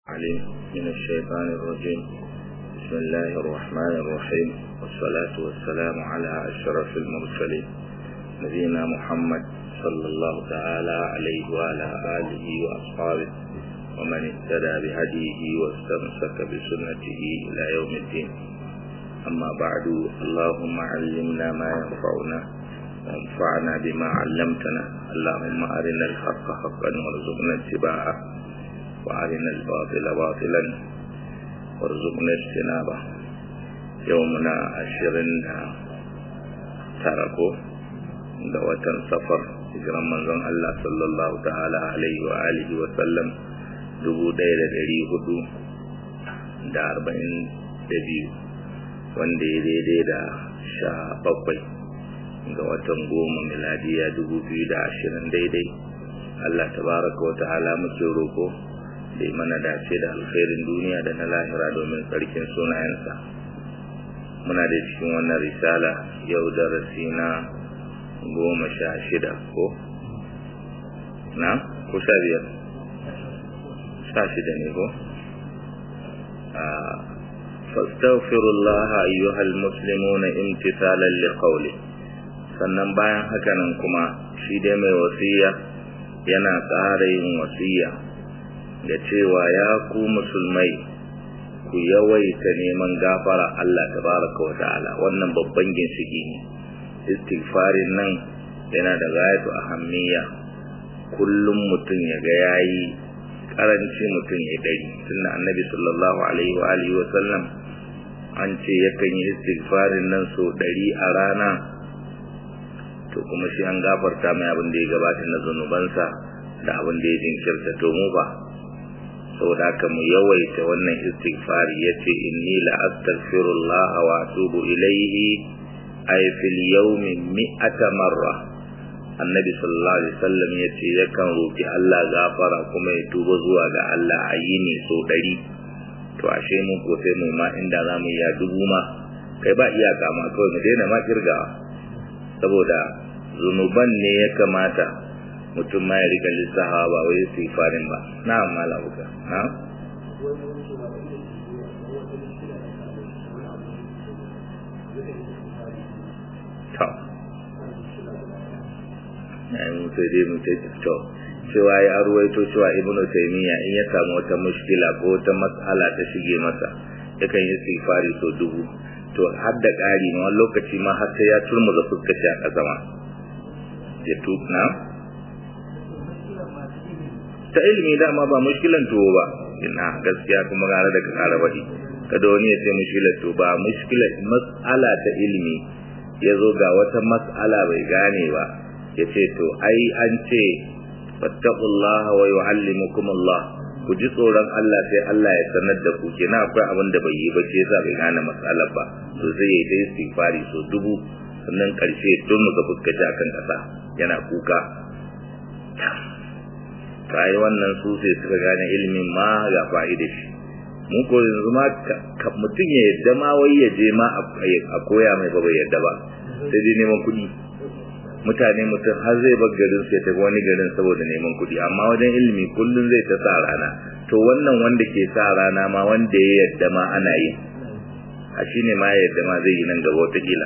عليم من الشيطان الرجيم بسم الله الرحمن الرحيم والصلاة والسلام على أشرف المرسلين نبينا محمد صلى الله تعالى عليه وعلى آله وأصحابه ومن اهتدى بهديه واستمسك بسنته إلى يوم الدين أما بعد اللهم علمنا ما ينفعنا وانفعنا بما علمتنا اللهم أرنا الحق حقا وارزقنا اتباعه وأرنا الباطل باطلا وارزقنا اجتنابه يومنا عشرين تركوا da watan safar hijiran manzon Allah sallallahu ta'ala alaihi wa alihi wa sallam dubu ɗaya da ɗari hudu da arba'in da biyu wanda ya daidai da sha bakwai ga watan goma miladiya dubu biyu da ashirin daidai Allah tabaraka wa ta'ala muke roko da yi mana dace da alkhairin duniya da na lahira domin tsarkin sunayensa muna da cikin wannan risala yau darasi na goma sha shida ko na ko sha biyar sha shida ne ko fastaghfirullah ayyuhal muslimuna imtithalan liqawli sannan bayan haka nan kuma shi dai mai wasiya yana ƙara yin wasiya da cewa ya ku musulmai ku yawaita neman gafara Allah tabaraka wa ta'ala wannan babban ginshiki ne istighfarin nan yana da gayatu ahammiya kullum mutum ya ga yayi karanci mutum ya dari tunda annabi sallallahu alaihi wa alihi wa sallam an ce yakan yi istighfarin nan so dari a rana to kuma shi an gafarta mai abin da ya gabata na zunubansa da abin da ya jinkirta to mu ba saboda haka mu yawaita wannan istighfari yace inni la astaghfirullah wa atubu ilayhi ay fil yawmi mi'ata marra annabi sallallahu alaihi wasallam yace yakan roki Allah gafara kuma ya tuba zuwa ga Allah a yini so dari to ashe mu ko sai mu ma inda zamu ya dubu ma kai ba iyaka ma kawai mu daina ma kirgawa saboda zunuban ne ya kamata mutum ma ya rika lissaha ba wai su farin ba na malamuka na to na yi mutu dai mutu to cewa ya arwaito cewa ibnu taymiya in ya samu wata mushkila ko wata mas'ala ta shige masa yakan yi istighfari so dubu to har da ƙari ma wani lokaci ma har sai ya turmuza fuskaci a ƙasa ma ya tukna ta ilimi dama ba mushkilan tuwo ba ina gaskiya kuma gara da ka kara baɗi kada wani ya ce mushkilan tuwo ba mushkilan mas'ala ta ilimi ya zo ga wata mas'ala bai gane ba ya ce to ai an ce fattaqullah wa yu'allimukumullah ku ji tsoron Allah sai Allah ya sanar da ku kenan akwai abin da bai yi ba ce yasa bai gane matsalar ba to sai ya yi istighfari so dubu sannan karshe tun ga fuskaci akan kasa yana kuka kai wannan su sai suka gane ilimin ma ga fa'ida shi mu ko yanzu ma mutum ya yadda ma wai ya je ma a koya mai ba bai yadda ba sai dai neman kuɗi mutane mutum har zai bar garin sai tafi wani garin saboda neman kuɗi amma wajen ilimi kullum zai ta sa rana to wannan wanda ke sa rana ma wanda ya yadda ma ana yi a shine ma yadda ma zai yi nan gaba wataƙila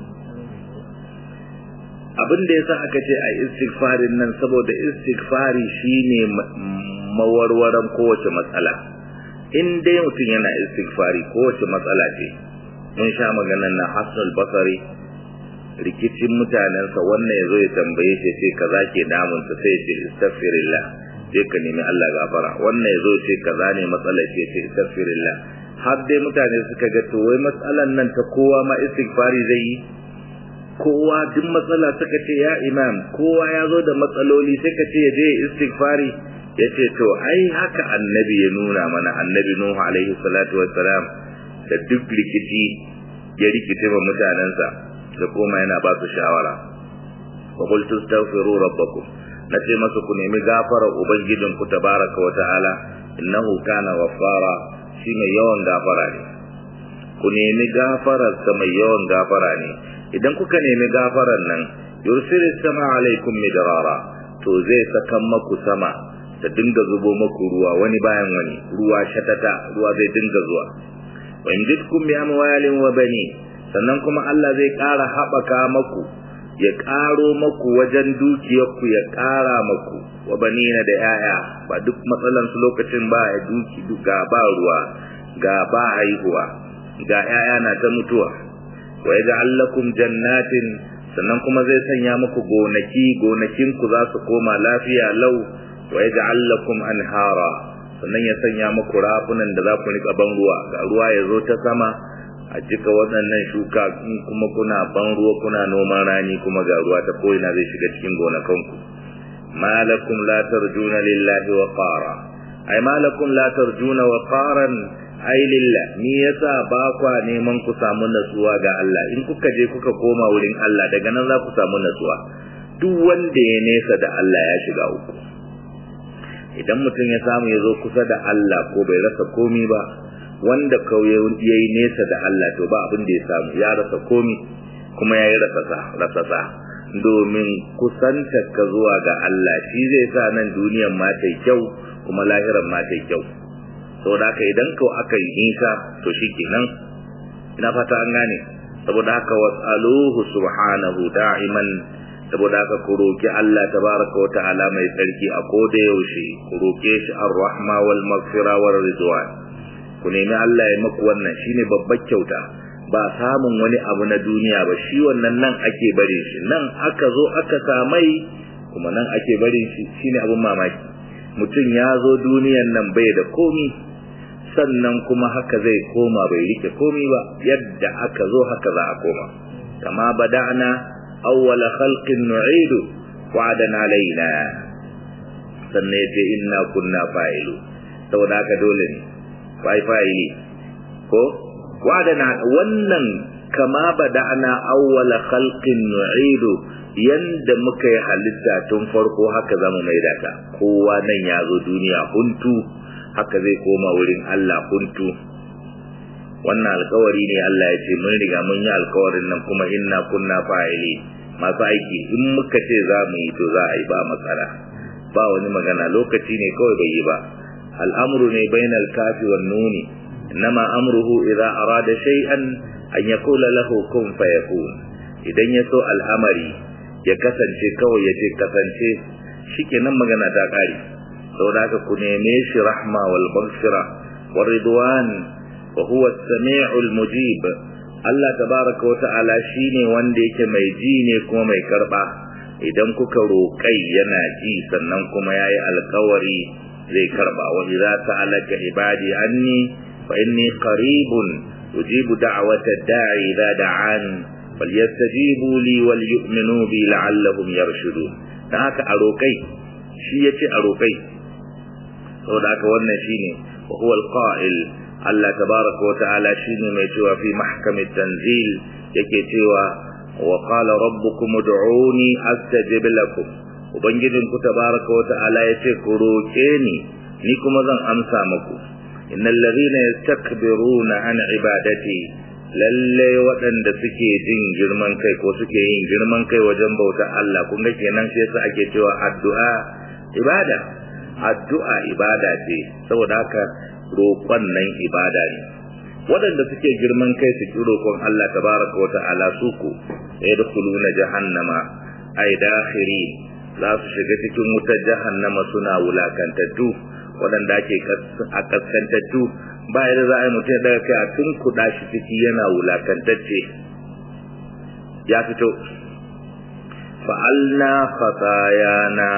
abin da yasa aka ce a istighfarin nan saboda istighfari shine mawarwaran kowace matsala in dai mutum yana istighfari kowace matsala ce mun sha maganar na Hassan Basri rikicin mutanensa wannan yazo ya tambaye shi sai kaza ke damunsa sai ya ce astaghfirullah sai ka nemi Allah gafara wannan yazo ya ce kaza ne matsala ce sai astaghfirullah har dai mutane suka ga to wai matsalan nan ta kowa ma istighfari zai yi kowa duk matsala suka ce ya imam kowa ya zo da matsaloli sai ka ce ya je istighfari ya ce to ai haka annabi ya nuna mana annabi nuhu alaihi salatu wassalam da duk rikici ya rikice wa mutanensa da koma yana ba su shawara wa qultu astaghfiru rabbakum nace masa ku nemi gafara ubangijin ku tabaraka wa ta'ala innahu kana ghaffara shi mai yawan gafara ne ku nemi gafarar sa mai yawan gafara ne idan kuka nemi gafarar nan yursilis sama alaikum midrara to zai sakan maku sama ta dinga zubo maku ruwa wani bayan wani ruwa shatata ruwa zai dinga zuwa wa injitkum bi amwalin wa bani sannan kuma Allah zai ƙara haɓaka maku ya ƙaro maku wajen dukiyarku ya ƙara maku wa banina da yaya ba duk matsalan su lokacin ba ya duki ga ba ruwa ga ba haihuwa ga yaya na ta mutuwa wa yaj'al lakum jannatin sannan kuma zai sanya muku gonaki gonakin ku za su koma lafiya lau wa yaj'al lakum anhara sannan ya sanya muku rafunan da za ku rika ban ruwa ga ruwa ya zo ta sama a cika waɗannan shuka kuma kuna ban ruwa kuna noman rani kuma ga ruwa ta ko'ina zai shiga cikin gonakanku malakum la tarjuna lillahi wa qara ai malakum la tarjuna wa qaran ai lillah ni yasa ba kwa neman ku samu natsuwa ga Allah in kuka je kuka koma wurin Allah daga nan za ku samu natsuwa duk wanda ya nesa da Allah ya shiga uku idan mutum ya samu ya zo kusa da Allah ko bai rasa komi ba wanda kawai ya yi nesa da Allah to ba abin da ya samu ya rasa komi kuma ya yi rasasa domin kusanta ka zuwa ga Allah shi zai sa nan duniyan ma ta kyau kuma lahiran ma ta kyau saboda haka idan kau aka yi nisa to shi kenan ina fata an gane saboda haka was'aluhu subhanahu da'iman saboda haka ku roki Allah tabaraka wa ta'ala mai tsarki a koda yaushe ku roke shi ar-rahma wal maghfira war ridwan ku nemi Allah ya maku wannan shine babbar kyauta ba samun wani abu na duniya ba shi wannan nan ake bare shi nan aka zo aka samai kuma nan ake bare shi shine abun mamaki mutum ya zo duniyan nan bai da komi sannan kuma haka zai koma bai rike komi ba yadda aka zo haka za a koma kama bada'na awwala khalqin nu'idu wa'adan alaina sannan yace inna kunna fa'ilu saboda haka dole ne fai fa'ili ko wa'adana wannan kama bada'na awwala khalqin nu'idu yanda muka yi halitta tun farko haka zamu maida ta kowa nan ya zo duniya huntu haka zai koma wurin Allah huntu wannan alkawari ne Allah ya ce mun riga mun yi alkawarin nan kuma inna kunna fa'ili masu aiki in muka ce za mu yi to za a yi ba matsala ba wani magana lokaci ne kawai bai yi ba al'amru ne bainal kafi wan nuni innama amruhu idza arada shay'an an yaqula lahu kun fayakun idan ya so al'amari ya kasance kawai ya ce kasance shikenan magana ta kare saboda haka ku neme shi rahma wal maghfira war ridwan wa huwa as-sami'ul mujib Allah tabaraka wa ta'ala shine wanda yake mai ji ne kuma mai karba idan kuka roƙai yana ji sannan kuma yayi alkawari zai karba wa idza sa'alaka ibadi anni fa inni qaribun ujibu da'wata da'i idza da'an falyastajibu li wal yu'minu bi la'allahum yarshudun dan haka a roƙai shi yace a roƙai saboda haka wannan shine wa huwa al-qa'il Allah tabaraka wa ta'ala shine mai cewa fi mahkamit tanzil yake cewa wa qala rabbukum ud'uni astajib lakum ubangijin ku tabaraka wa ta'ala yace ku roke ni ni kuma zan amsa muku innal ladhina yastakbiruna an ibadati lalle waɗanda suke jin girman kai ko suke yin girman kai wajen bauta Allah kun ga kenan shi yasa ake cewa addu'a ibada addu'a ibada ce saboda haka roƙon nan ibada ne waɗanda suke girman kai su ki roƙon Allah tabaraka wa ta'ala su ku yadkhuluna jahannama ay dakhiri za su shiga cikin wutar jahannama suna wulakantattu waɗanda ake a kaskantattu ba yadda za a yi mutum daga kai a tun kuɗa shi ciki yana wulakantacce ya fito fa'alna khatayana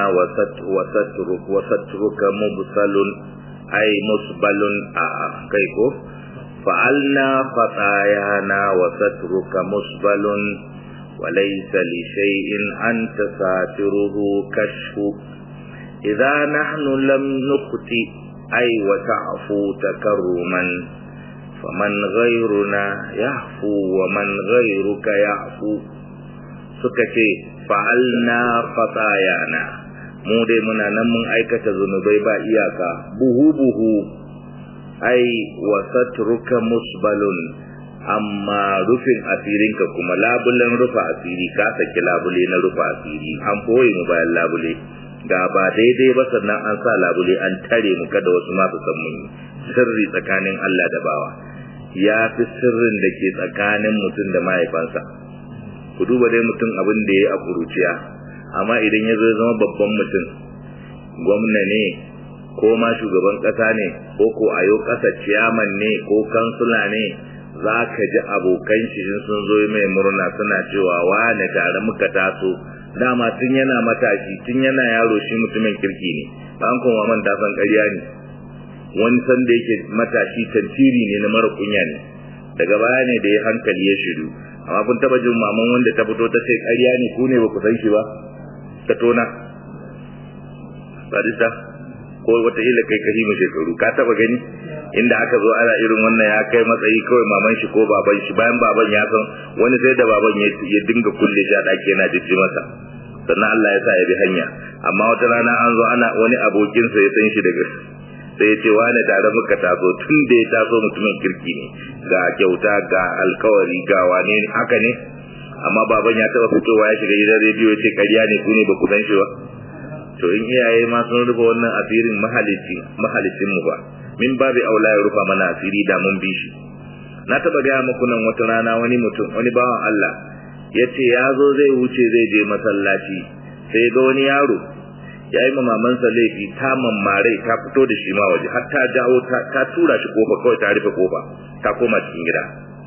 wa satruka mubsalun ay musbalun a kai ko fa'alna khatayana wa satruka musbalun وليس لشيء أنت ساتره كشف إذا نحن لم نخطئ أي وتعفو تكرما فمن غيرنا يعفو ومن غيرك يعفو سكتي فعلنا خطايانا mu dai muna nan mun aikata zunubai ba iyaka buhu buhu ai wa satruka musbalun amma rufin asirinka kuma labulen rufa asiri ka saki labule na rufa asiri an boye mu bayan labule ga ba daidai ba sannan an sa labule an tare mu kada wasu ma su san mun sirri tsakanin Allah da bawa ya fi sirrin da ke tsakanin mutum da mahaifansa ku duba dai mutum abin da ya yi a kuruciya amma idan ya zo zama babban mutum gwamna ne ko ma shugaban ƙasa ne ko ko ayo ƙasa ciyaman ne ko kansula ne za ka ji abokan shi sun zo mai murna suna cewa wane tare muka taso dama tun yana matashi tun yana yaro shi mutumin kirki ne an kuma man ta san ƙarya ne wani san da yake matashi tantiri ne na mara kunya ne daga baya ne da ya hankali ya shiru amma kun taba jin maman wanda ta fito ta ce ƙarya ne ku ne ba ku san shi ba ta tona barista ko wata ila kai kahi mu shekaru ka taba gani inda aka zo ana irin wannan ya kai matsayi kawai maman shi ko baban shi bayan baban ya san wani sai da baban ya dinga kulle shi a ɗaki yana jijji masa sannan Allah ya sa ya bi hanya amma wata rana an zo ana wani abokinsa ya san shi daga sai ya ce wani tare muka taso tun da ya taso mutumin kirki ne ga kyauta ga alkawari ga wane ne haka ne amma baban ya taba fitowa ya shiga gidan rediyo ya ce ƙarya ne ku ne ba ku san shi ba to in iyaye ma sun rufe wannan asirin mahalicin mahalicin mu ba min babu aula ya rufa mana asiri da mun bi shi na taba gaya muku nan wata rana wani mutum wani bawan Allah ya ce ya zo zai wuce zai je masallaci sai ga wani yaro ya yi mamansa laifi ta mammare ta fito da shi ma waje har ta jawo ta tura shi kofa kawai ta rufe kofa ta koma cikin gida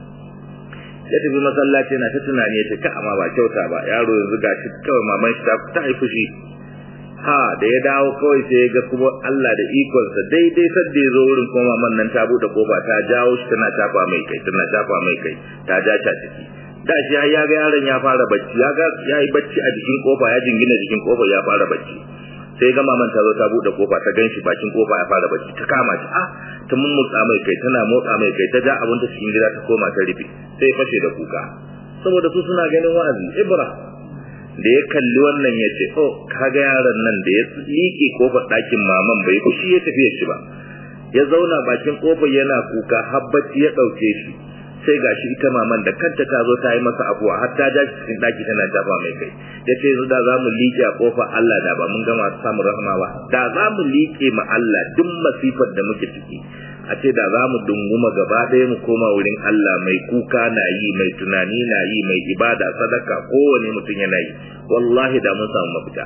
ya tafi masallaci na ta tunani ya ce ka amma ba kyauta ba yaro yanzu ga shi kawai maman shi ta haifi shi ha da ya dawo kawai sai ya ga kuma Allah da ikonsa daidai sadda ya zo wurin kuma maman nan ta bude kofa ta jawo shi tana shafa mai kai tana shafa mai kai ta ja ta ciki da shi ya ga yaron ya fara bacci ya ga ya yi bacci a jikin kofa ya jingina jikin kofa ya fara bacci sai ga maman ta zo ta bude kofa ta ganshi bakin kofa ya fara bacci ta kama shi ah ta mummutsa mai kai tana motsa mai kai ta ja abin ta cikin gida ta koma ta rufe sai fashe da kuka saboda su suna ganin wa'azi ibra da ya kalli wannan ya ce oh kaga yaron nan da ya liƙe kofar ɗakin maman bai kushi ya tafi shi ba ya zauna bakin kofar yana kuka har bacci ya ɗauke shi sai gashi ita maman da kanta ta zo ta yi masa afuwa har ta ja shi cikin ɗaki tana jafa mai kai ya ce yanzu da za mu liƙe a kofar Allah da ba mun gama samun rahama ba da za mu liƙe ma Allah duk masifar da muke ciki a ce da za mu dunguma gaba ɗaya mu koma wurin Allah mai kuka na yi mai tunani na yi mai ibada sadaka kowane mutum yana yi wallahi da mun samu mafita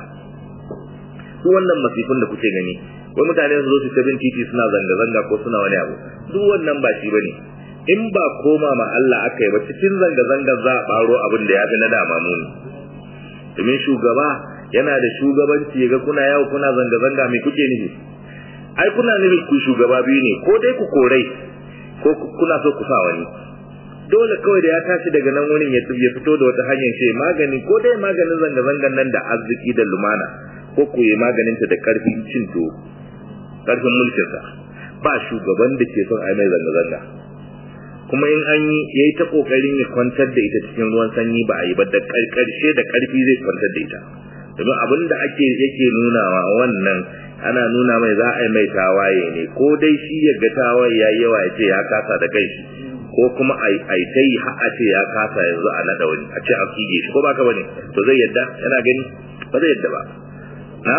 duk wannan masifin da kuke gani wai mutane su zo su ta bin titi suna zanga-zanga ko suna wani abu duk wannan ba shi bane in ba koma ma Allah aka yi ba cikin zanga-zanga za a ɓaro abin da ya fi na dama muni domin shugaba yana da shugabanci ya ga kuna yawo kuna zanga-zanga mai kuke nufi ai kuna nufin ku shugaba biyu ne ko dai ku korai ko kuna so ku sa wani dole kawai da ya tashi daga nan wurin ya ya fito da wata hanyar ce magani ko dai maganin zanga-zangan nan da arziki da lumana ko ku yi maganin ta da karfin cin to karfin mulkin sa ba shugaban da ke son ai mai zanga-zanga kuma in an yi yayi ta kokarin ya kwantar da ita cikin ruwan sanyi ba a yi ba da karshe da karfi zai kwantar da ita domin abin da ake yake nunawa wannan ana nuna mai za a yi mai tawaye ne ko dai shi ya ga tawaye ya yawa ya ce ya kasa da kai ko kuma a yi ta yi a ce ya kasa yanzu a naɗa wani a ce a kige shi ko ba ka bane to zai yadda yana gani ba zai yadda ba na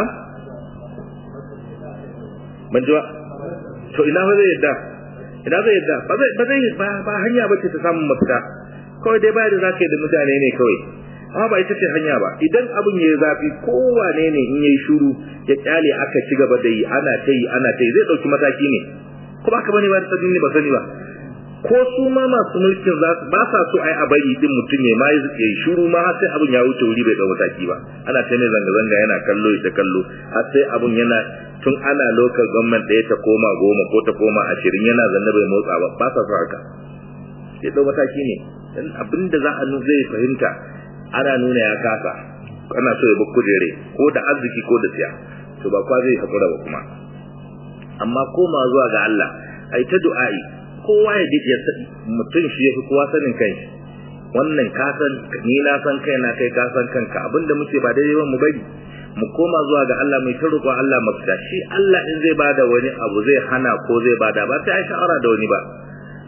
ban ji ba to ina ba zai yadda ina zai yadda ba zai ba zai ba hanya ba ce ta samun mafita kawai dai bayar da za ka yi da mutane ne kawai amma ba ita ce hanya ba idan abin ya yi zafi kowane ne in yayi shuru ya kyale aka ci gaba da yi ana ta yi ana ta yi zai dauki mataki ne ko ba ka bane ba ta ne ba sani ba ko su ma masu mulkin za su ba sa so ai a bari din mutum ne ma ya shuru ma har sai abin ya wuce wuri bai dau mataki ba ana ta ne zanga zanga yana kallo ita kallo har sai abin yana tun ana local government ɗaya ta koma goma ko ta koma ashirin yana zanne bai motsa ba ba sa so haka sai dau mataki ne dan abinda za a zai fahimta ana nuna ya kasa ana so ya bi kujere ko da arziki ko da siya to ba kwa zai hakura ba kuma amma koma zuwa ga Allah ai ta du'a'i kowa ya ji ya mutum shi yafi kowa sanin kanshi wannan ka san ni na san kaina kai ka san kanka abinda muke ba daidai ba mu bari mu koma zuwa ga Allah mai ta roƙon Allah mafita shi Allah in zai bada wani abu zai hana ko zai bada ba sai ai shawara da wani ba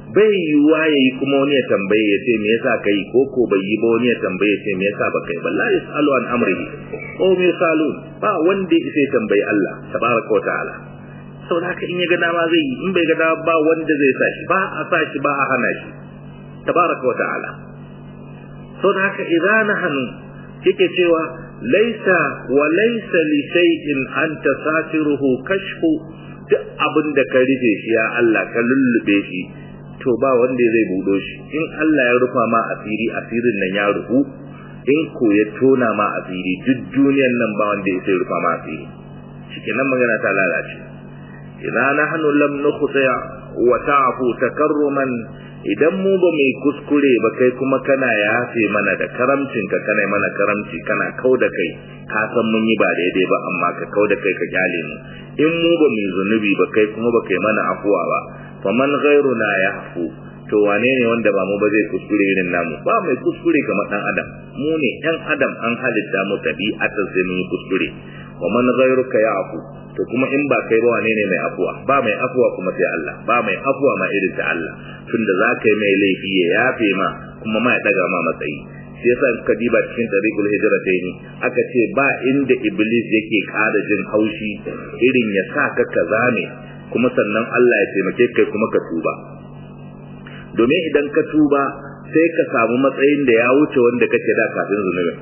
bai yiwuwa ya yi kuma wani ya tambaye ya ce me yasa kai ko ko bai yi ba wani ya tambaye ya ce me yasa ba kai ba la yasalu an amrihi ko me yasalu ba wanda ya sai tambayi Allah tabaraka wa ta'ala saboda haka in ya ga dama zai yi in bai ga dama ba wanda zai sa shi ba a sa shi ba a hana shi tabaraka wa ta'ala saboda haka idan nahnu yake cewa laisa wa laisa li shay'in anta satiruhu kashfu duk abin da ka rufe shi ya Allah ka lullube shi to ba wanda zai budo shi in Allah ya rufa ma asiri asirin nan ya rufu in ko ya tona ma asiri duk duniyar nan ba wanda ya sai rufa ma asiri shikenan magana ta lalace idan nahnu lam nukhti wa ta'fu takarruman idan mu ba mai kuskure ba kai kuma kana yafe mana da karamcin ka kana mana karamci kana kau da kai ka san mun yi ba daidai ba amma ka kau da kai ka kyale mu in mu ba mai zunubi ba kai kuma ba kai mana afuwa ba fa man ghairuna yahfu to wane ne wanda ba mu ba zai kuskure irin namu ba mai kuskure kamar dan adam mu ne yan adam an halitta mu tabi'atan sai mun yi kuskure wa man ghairuka ya'fu to kuma in ba kai ba wane ne mai afuwa ba mai afuwa kuma sai Allah ba mai afuwa ma irin ta Allah tunda za ka yi mai laifi ya yafe ma kuma ma ya daga ma matsayi shi yasa ka diba cikin tariqul hijratayn aka ce ba inda iblis yake kada jin haushi irin ya sa ka kaza ne kuma sannan Allah ya taimake kai kuma ka tuba domin idan ka tuba sai ka samu matsayin da ya wuce wanda kake da kafin zunubin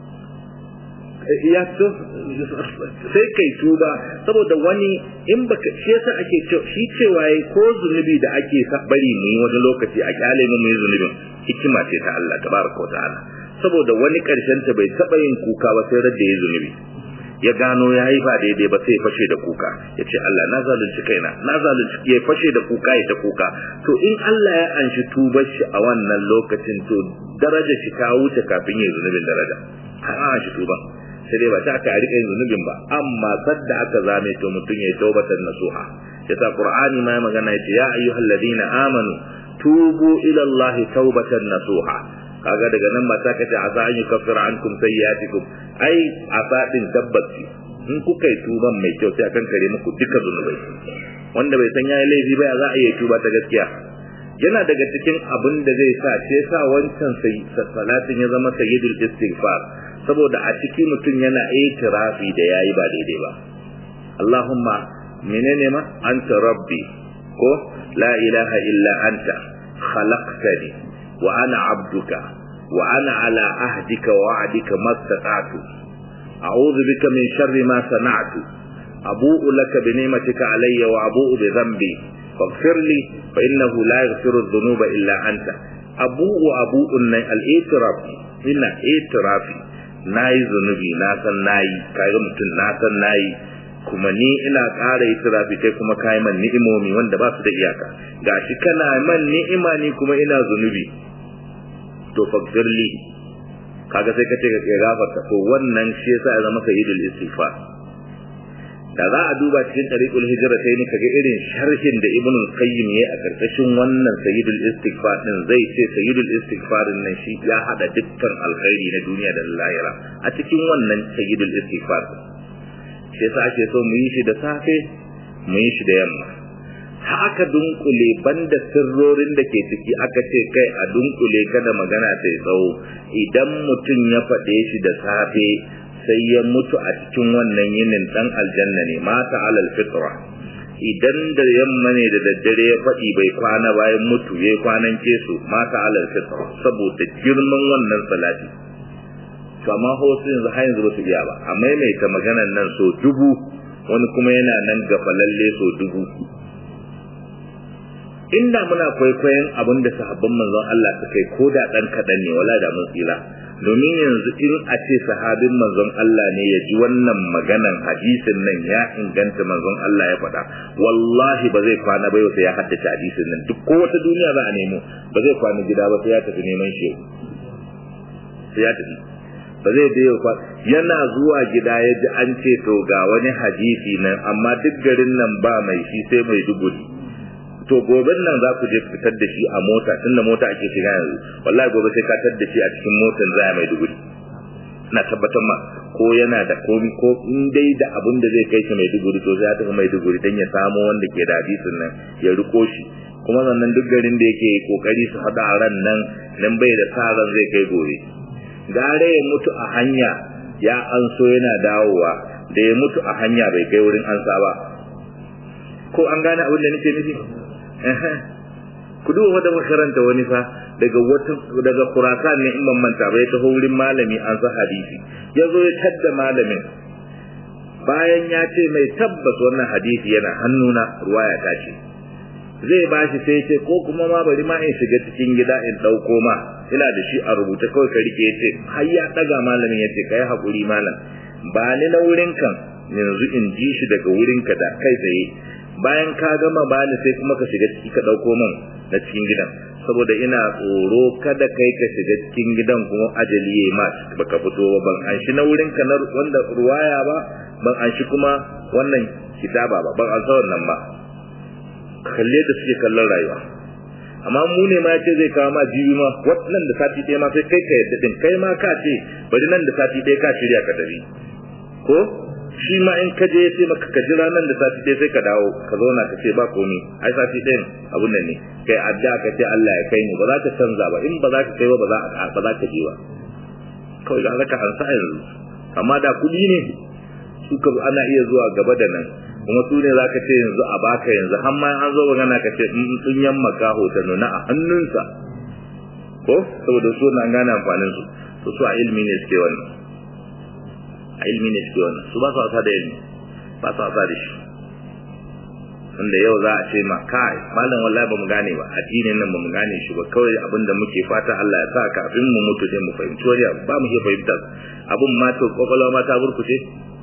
ya to sai kai tuba saboda wani in baka shi yasa ake shi cewa yayi ko zunubi da ake bari mu yi wani lokaci a kyale mu yi zunubin hikima ce ta Allah tabaraka ta'ala saboda wani karshen ta bai taba yin kuka ba sai radda ya zunubi ya gano ya yi ba daidai ba sai fashe da kuka ya ce Allah na zalunci kaina na zalunci ya fashe da kuka ya ta kuka to in Allah ya anshi tubar shi a wannan lokacin to daraja shi ta wuce kafin ya zunubin daraja har an shi tuban sai dai ba ta aka rika yin zunubin ba amma sadda aka zame to mutum ya taubatan nasuha yasa qur'ani ma magana yace ya ayyuhal ladina amanu tubu ila Allah taubatan nasuha kaga daga nan ba ta kace asa an yukaffira ankum sayyi'atikum ai asa din tabbaci in kuka yi tuban mai kyau sai akan kare muku duka zunubai wanda bai san yayi laifi ba za a iya tuba ta gaskiya yana daga cikin abin da zai sa ce sa wancan salatin ya zama sayyidul istighfar saboda a ciki mutum yana itirafi da yayi ba daidai ba Allahumma menene ma anta rabbi ko la ilaha illa anta khalaqtani wa ana abduka wa ana ala ahdika wa wa'dika mastata'tu a'udhu bika min sharri ma sana'tu abu'u laka bi ni'matika alayya wa abu'u bi dhanbi faghfir li fa innahu la yaghfiru dhunuba illa anta abu'u abu'un al-i'tiraf ina i'tirafi nayi zunubi na san nayi kaga mutum na san nayi kuma ni ina ƙara itirafi kai kuma kai man ni'imomi wanda ba su da iyaka gashi kana man ni'ima ni kuma ina zunubi to faghfirli kaga sai kace ka gafarta to wannan shi yasa ya zama sayyidul istighfar da za a duba cikin tariqul hijra sai ni kaga irin sharhin da ibnu qayyim yayi a karkashin wannan sayyidul istighfar din zai ce sayyidul istighfar nan shi ya hada dukkan alkhairi na duniya da lahira a cikin wannan sayyidul istighfar shi yasa ake so mu yi shi da safe mu yi shi da yamma haka dunkule banda sirrorin da ke ciki aka ce kai a dunkule kada magana sai tsawo idan mutum ya faɗe shi da safe sai ya mutu a cikin wannan yinin dan aljanna ne mata alal fitra idan da yamma ne da daddare ya faɗi bai kwana bayan mutu ya kwanan kesu mata alal fitra saboda girman wannan salati to amma wasu yanzu har yanzu ba su iya ba a maimaita maganan nan so dubu wani kuma yana nan gafalalle so dubu inda muna kwaikwayon abin da sahabban manzon Allah suka yi ko da ɗan kaɗan ne wala da mun tsira domin yanzu in a ce sahabin manzon Allah ne ya ji wannan maganan hadisin nan ya inganta manzon Allah ya faɗa wallahi ba zai kwana ba sai ya haddace hadisin nan duk ko wata duniya za a nemo ba zai kwana gida ba sai ya tafi neman shehu sai ya tafi ba zai da yau yana zuwa gida ya ji an ce to ga wani hadisi nan amma duk garin nan ba mai shi sai mai duburi to goben nan za ku je fitar da shi a mota tunda mota ake shiga yanzu wallahi gobe sai ka tar da shi a cikin motar za mai duguri na tabbatar ma ko yana da komi ko in dai da abin da zai kai shi mai duguri to sai ya tafi mai duguri dan ya samo wanda ke da hadisin nan ya riko shi kuma sannan duk garin da yake kokari su hada ran nan nan bai da sa ran zai kai gobe gare ya mutu a hanya ya an so yana dawowa da ya mutu a hanya bai kai wurin ansa ba ko an gane abin da nake nufi ku duba da makaranta wani fa daga wata daga Khurasan ne in ban manta bai taho wurin malami an sa hadisi yazo ya tadda malamin bayan ya ce mai tabbas wannan hadisi yana hannuna ruwaya ta ce zai bashi sai ce ko kuma ma bari ma in shiga cikin gida in dauko ma ina da shi a rubuta kawai ka rike yace har ya daga malamin yace kai hakuri malam ba ni na wurin kan yanzu in ji shi daga wurin ka da kai tsaye bayan ka gama bani sai kuma ka shiga ciki ka dauko min na cikin gidan saboda ina tsoro kada kai ka shiga cikin gidan kuma ajali yayi ma baka fito ba ban an shi na wurin ka na wanda ruwaya ba ban an shi kuma wannan kitaba ba ban an sa wannan ba kalle da suke kallon rayuwa amma mu ne ma yace zai kawo ma jibi ma wannan da sati ɗaya ma sai kai ka yadda din kai ma ka ce bari nan da sati ɗaya ka shirya ka tafi ko shi ma in ka je ya ce maka ka jira nan da sati ɗaya sai ka dawo ka zauna ka ce ba komi ai sati ɗayan abun nan ne kai adda ka ce Allah ya kai ni ba za ka canza ba in ba za ka kai ba ba za ba za ka je ba kawai za ka ansa yanzu amma da kuɗi ne su ka ana iya zuwa gaba da nan kuma su ne za ka ce yanzu a baka yanzu har ma an zo magana ka ce in sun yamma ka ta nuna a hannunsa ko saboda su na gane amfanin su to su a ilimi ne suke wannan a ilimi ne suke wannan su ba su wasa da ilimi ba su wasa da shi wanda yau za a ce ma kai malam wallahi ba mu gane ba addinin nan ba mu gane shi ba kawai abin da muke fata Allah ya sa kafin mu mutu sai mu fahimci wani abu ba mu iya fahimtar abin ma to kwakwalwa ma ta burkuce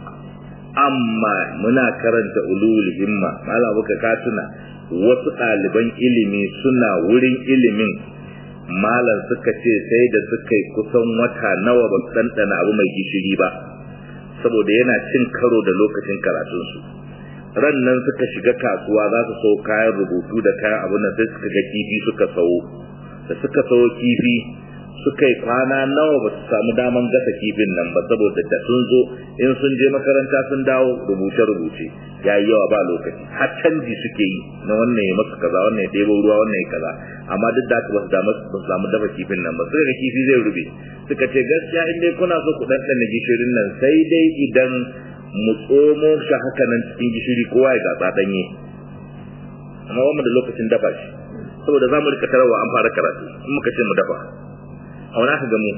amma muna karanta ulul himma malam buka ka tuna wasu ɗaliban ilimi suna wurin ilimin malam suka ce sai da suka yi kusan wata nawa ba su ɗanɗana abu mai gishiri ba saboda yana cin karo da lokacin karatunsu ran nan suka shiga kasuwa za su sau kayan rubutu da kayan abin nan sai suka ga kifi suka sau da suka sau kifi suka yi kwana nawa ba su samu daman gasa kifin nan ba saboda da sun zo in sun je makaranta sun dawo rubuce-rubuce ya yi yawa ba lokaci har canji suke yi na wannan ya masu kaza wannan ya ɗebo ruwa wannan ya kaza amma duk da haka ba su samu dafa kifin nan ba suka ga kifi zai rube suka ce gaskiya in dai kuna so ku ɗanɗana gishirin nan sai dai idan mu tsomo shi haka nan cikin gishiri kowa ya gatsa ɗanye amma wannan da lokacin dafa shi saboda za mu rika tarawa an fara karatu in muka ce mu dafa auna ka gamu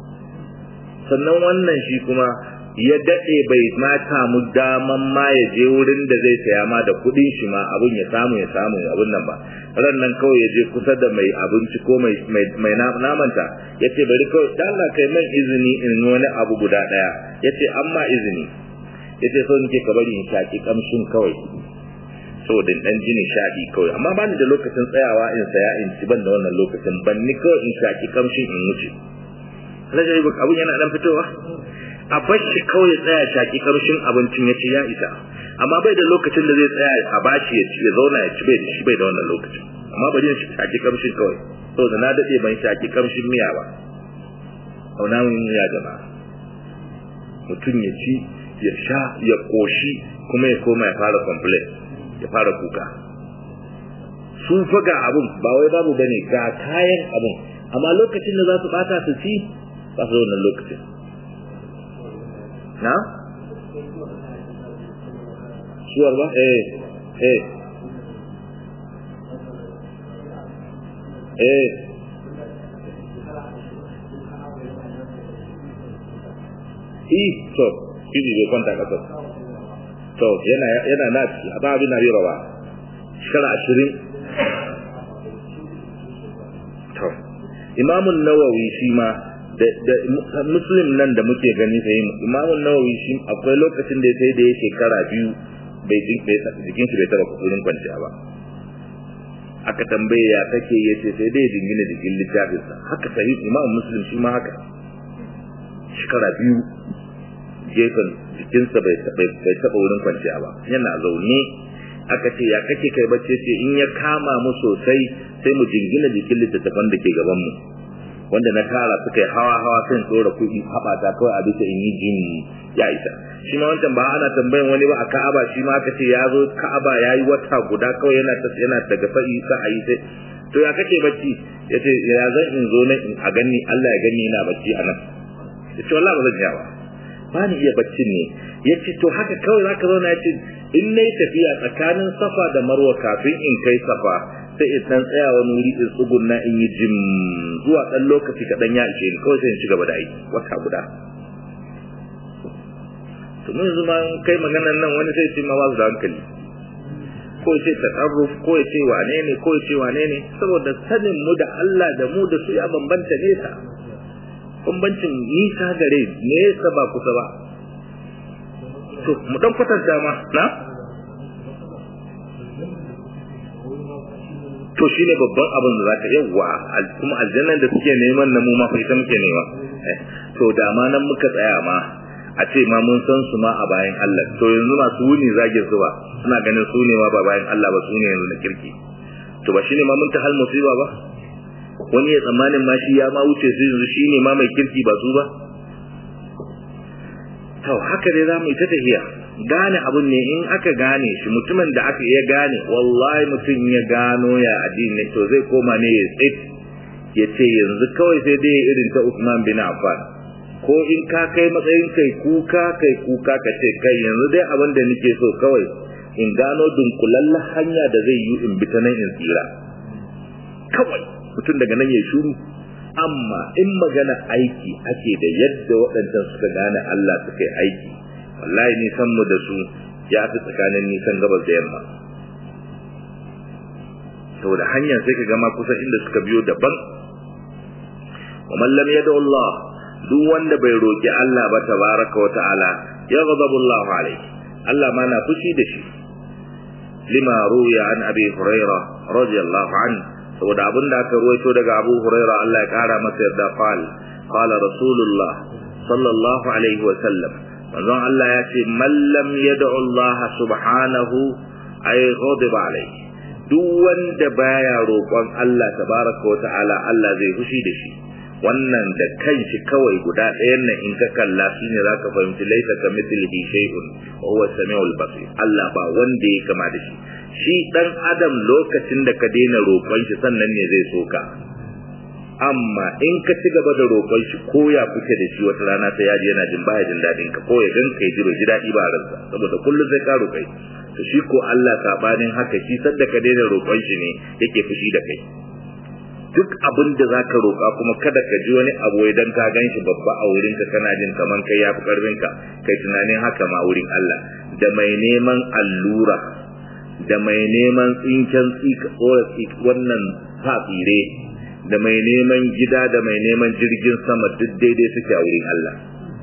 sannan wannan shi kuma ya daɗe bai ma samu daman ma ya je wurin da zai saya ma da kuɗin shi ma abun ya samu ya samu abun nan ba ran nan kawai ya je kusa da mai abinci ko mai mai namanta ya ce bari kawai da Allah kai man izini in wani abu guda ɗaya ya ce an ma izini ya ce so nake ka bari in shaƙi ƙamshin kawai saboda dan jini shaɗi kawai amma ba ni da lokacin tsayawa in saya in ci ban da wannan lokacin ban ni kawai in shaki kamshin in wuce rajai buk abun yana dan fitowa a bashi kawai ya tsaya shaki kamshin abincin ya ci ya isa amma bai da lokacin da zai tsaya a bashi ya ci ya zauna ya ci bai da shi bai da wannan lokacin amma bari in shaki kamshin kawai saboda na dade ban shaki kamshin miya ba auna mun miya gaba mutum ya ci ya sha ya koshi kuma ya koma ya fara complain ya fara kuka su faga abun ba wai babu bane ga kayan abun amma lokacin da za su bata su ci ba su wannan lokacin na suwar ba eh eh eh i to kiji bai kwanta kasar to yana yana na ba abin na bira ba shekara ashirin to imamun nawawi shi ma da muslim nan da muke gani sai imamun nawawi shi akwai lokacin da sai da ya shekara biyu bai jikin shi bai taba kusurin kwanciya ba aka tambaye ya kake ya ce sai dai dingina jikin littafinsa haka sahih imam muslim shi ma haka shekara biyu gefen jikinsa bai taɓa wurin kwanciya ba yana zaune aka ce ya kake kai bacci ce in ya kama mu sosai sai mu jingina jikin littattafan da ke gaban mu wanda na tara suka yi hawa hawa kan tsora kuɗi haɓata kawai a bisa in yi jin ya isa shi ma wancan ba ana tambayan wani ba a ka'aba shi ma aka ce ya zo ka'aba ya yi wata guda kawai yana yana daga sa'i sa'ayi sai to ya kake bacci ya ce ya zan in zo na a gani Allah ya gani yana bacci a nan ya ce wallahi ba zan iya ba ba ni iya baccin ne ya ce to haka kawai zaka zauna ya ce in na yi tafiya tsakanin safa da marwa kafin in kai safa sai in dan tsaya wani wuri in tsugunna in yi jim zuwa dan lokaci kaɗan ya ishe ni kawai sai in ci gaba da aiki wata guda to mun yanzu ma kai maganan nan wani sai ce ma ba su da hankali ko ya ce tasarruf ko ya ce wane ne ko ya ce wane ne saboda sanin mu da Allah da mu da su ya bambanta nesa bambancin nisa gare nesa ba kusa ba to mu dan kwatanta ma na to shine babban abin da zaka yawa kuma aljannan da suke neman na mu ma fa ita muke nema to da ma nan muka tsaya ma a ce ma mun san su ma a bayan Allah to yanzu masu wuni zage su ba suna ganin su ne ma ba bayan Allah ba su ne yanzu na kirki to ba shine ma mun ta hal musiba ba wani ya tsammanin ma shi ya ma wuce su yanzu shine ma mai kirki ba su ba to haka dai za mu yi ta tafiya gane abun ne in aka gane shi mutumin da aka iya gane wallahi mutum ya gano ya addini to zai koma ne ya tsit ya ce yanzu kawai sai dai irin ta Usman bin Affan ko in ka kai matsayin kai kuka kai kuka ka ce kai yanzu dai abin da nake so kawai in gano dunkulalla hanya da zai yi in bi ta nan in tsira kawai mutum daga nan ya shuru amma in magana aiki ake da yadda waɗancan suka gane Allah suka yi aiki wallahi nisan mu da su ya fi tsakanin nisan gabas da yamma saboda hanyar sai ka gama kusa inda suka biyo daban wa man lam yad'u Allah duk wanda bai roki Allah ba tabaraka wa ta'ala ya ghadabu Allah alayhi Allah ma na fushi da shi lima ruya an abi hurairah radiyallahu anhu saboda abin da aka ruwaito daga Abu Hurairah Allah ya kara masa yarda qal qala rasulullah sallallahu alaihi wa sallam manzon Allah ya ce man lam yad'u Allah subhanahu ay ghadiba alaihi duk wanda baya roƙon Allah tabaraka wa ta'ala Allah zai fushi da shi wannan da kanshi kawai guda ɗayan nan in ka kalla shi ne za ka fahimci laisa ka mithlihi shay'un wa huwa samiul basir Allah ba wanda ya kama da shi shi dan adam lokacin da ka daina roƙon shi sannan ne zai soka amma in ka ci gaba da roƙon shi ko ya kuke da shi wata rana sai ya ji yana jin baya jin daɗin ka ko ya gan ka ji bai ji daɗi ba ransa saboda kullum sai ka roƙai to shi ko Allah sabanin haka shi sadda ka daina roƙon shi ne yake fushi da kai duk abin da za ka roƙa kuma kada ka ji wani abu idan ka gan shi babba a wurinka kana jin kaman kai ya fi ƙarfinka kai tunanin haka ma wurin Allah da mai neman allura da mai neman tsinken tsika tsora wannan tsire da mai neman gida da mai neman jirgin sama duk daidai suke a wurin Allah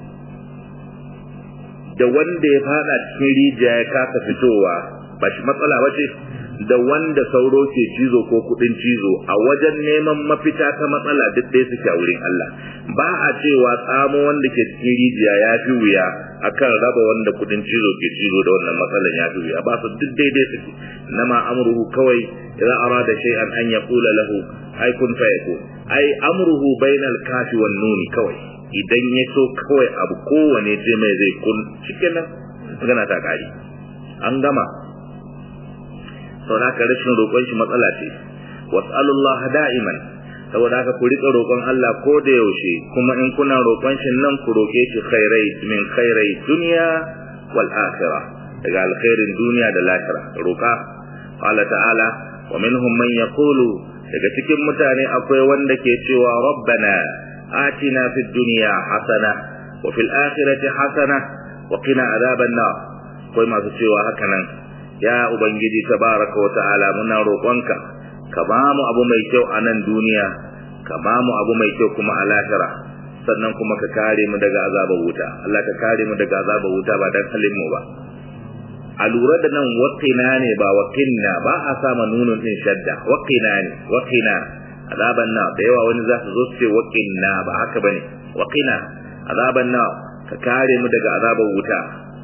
da wanda ya fada cikin rijiya ya kasa fitowa ba shi matsala ba ce da wanda sauro ke cizo ko kudin cizo a wajen neman mafita ta matsala duk ɗaya suke a wurin Allah ba a cewa tsamo wanda ke cikin rijiya ya fi wuya akan raba wanda kudin cizo ke cizo da wannan matsalan ya fi wuya ba su duk daidai suke nama amruhu kawai idan arada shay'an an yaqula lahu ai kun fa yakun ai amruhu bainal kafi wan nuni kawai idan ya so kawai abu kowane ce mai zai kun shikenan magana ta kare an gama saboda haka rashin roƙon shi matsala ce was'alullaha da'iman saboda haka ku rika roƙon Allah ko da yaushe kuma in kuna roƙon shi nan ku roƙe shi khairai min khairai dunya wal akhirah daga alkhairin duniya da lahira roƙa qala ta'ala wa minhum man yaqulu daga cikin mutane akwai wanda ke cewa rabbana atina fid dunya hasana wa fil akhirati hasana wa qina adhaban nar akwai masu cewa haka nan ya ubangiji tabaraka wa ta'ala muna roƙonka ka ba mu abu mai kyau a nan duniya ka ba mu abu mai kyau kuma a lahira sannan kuma ka kare mu daga azabar wuta Allah ka kare mu daga azabar wuta ba dan halin mu ba a lura da nan waqina ne ba waqinna ba a sama nunun din shadda waqina ne waqina azaban na da yawa wani za su zo su ce waqinna ba haka bane waqina azaban na ka kare mu daga azabar wuta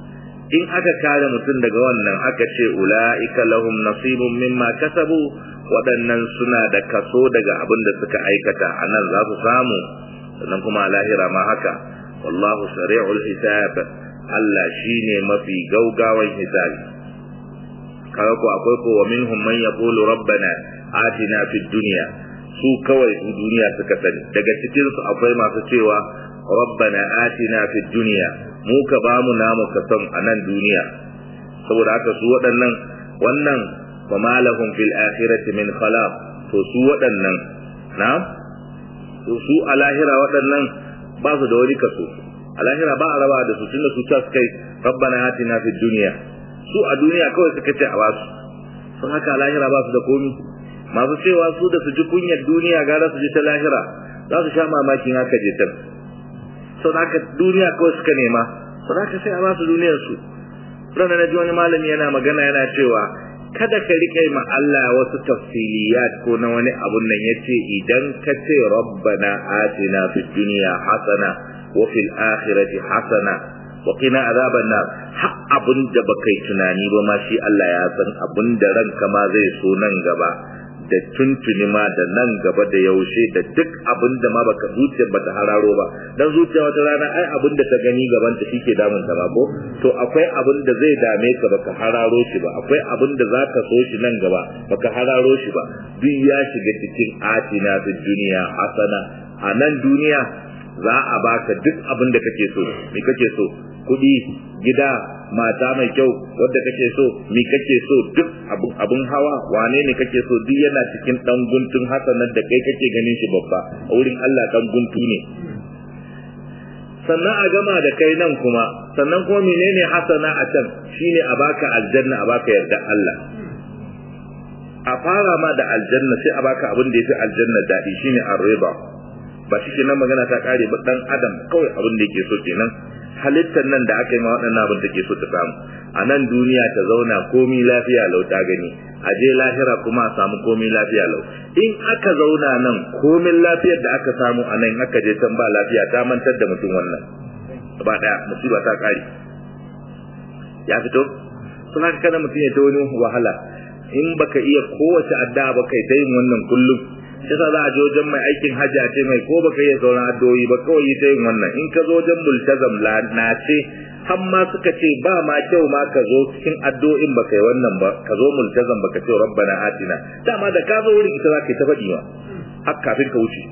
in aka kare mutum daga wannan aka ce ula'ika lahum nasibun mimma kasabu waɗannan suna da kaso daga abin da suka aikata a nan za su samu sannan kuma a lahira ma haka wallahu sari'ul hisab Allah shine mafi gaugawan hisabi kaga ko akwai ko wa minhum man yaqulu rabbana atina fid dunya su kawai su duniya suka sani daga cikin su akwai masu cewa rabbana atina fid dunya mu ka bamu namu ka san a nan duniya saboda haka su waɗannan wannan wa malahum fil akhirati min khalaq to su waɗannan na su a lahira waɗannan ba su da wani kaso a lahira ba a raba da su tunda su ta kai rabbana atina fid dunya su a duniya kawai suka ce a basu sun haka a lahira ba su da komi masu cewa su da su ji kunyar duniya gara su ji ta lahira za su sha mamakin haka je can sau da haka duniya kawai suka nema sau da haka sai a basu duniyar su ranar na ji wani malami yana magana yana cewa kada ka rike ma Allah wasu tafsiliyat ko na wani abun nan yace idan ka ce rabbana atina fid dunya hasana wa fil akhirati hasana wa qina azaban nar har abun da baka yi tunani ba ma shi Allah ya san abun da ranka ma zai so nan gaba da tuntuni ma da nan gaba da yaushe da duk abin da ma baka zuciyar bata hararo ba dan zuciya wata rana ai abin da ta gani gaban ta shike damun ta ba ko to akwai abin da zai dame ka baka hararo shi ba akwai abin da zaka so shi nan gaba baka hararo shi ba duk ya shiga cikin atina fi duniya hasana a nan duniya za a baka duk abin da kake so me kake so kuɗi gida mata mai kyau wadda kake so mi kake so duk abun hawa wane ne kake so duk yana cikin dan guntun hasanar da kai kake ganin shi babba a wurin Allah dan guntu ne sannan a gama da kai nan kuma sannan kuma menene hasana a can shine a baka aljanna a baka yarda Allah a fara ma da aljanna sai a baka abin da yafi aljanna dadi shine ar-riba ba shi kenan magana ta kare ba dan adam kawai abin da yake so kenan halittar nan da aka yi ma waɗannan abin da ke so ta samu a nan duniya ta zauna komi lafiya lau ta gani a je lahira kuma a samu komi lafiya lau in aka zauna nan komin lafiyar da aka samu a nan aka je can ba lafiya ta mantar da mutum wannan ba ɗaya musiba ta ƙare ya fito sun haka kada mutum ya ta wani wahala in baka iya kowace addu'a ba kai ta yin wannan kullum yasa za a je wajen mai aikin hajji a ce mai ko baka yi sauran addu'o'i ba kawai ta yin wannan in ka zo wajen multazam na ce har ma suka ce ba ma kyau ma ka zo cikin addu'o'in baka yi wannan ba ka zo multazam baka ce rabbana atina dama da ka zo wurin ita za ka yi ta faɗi ma har kafin ka wuce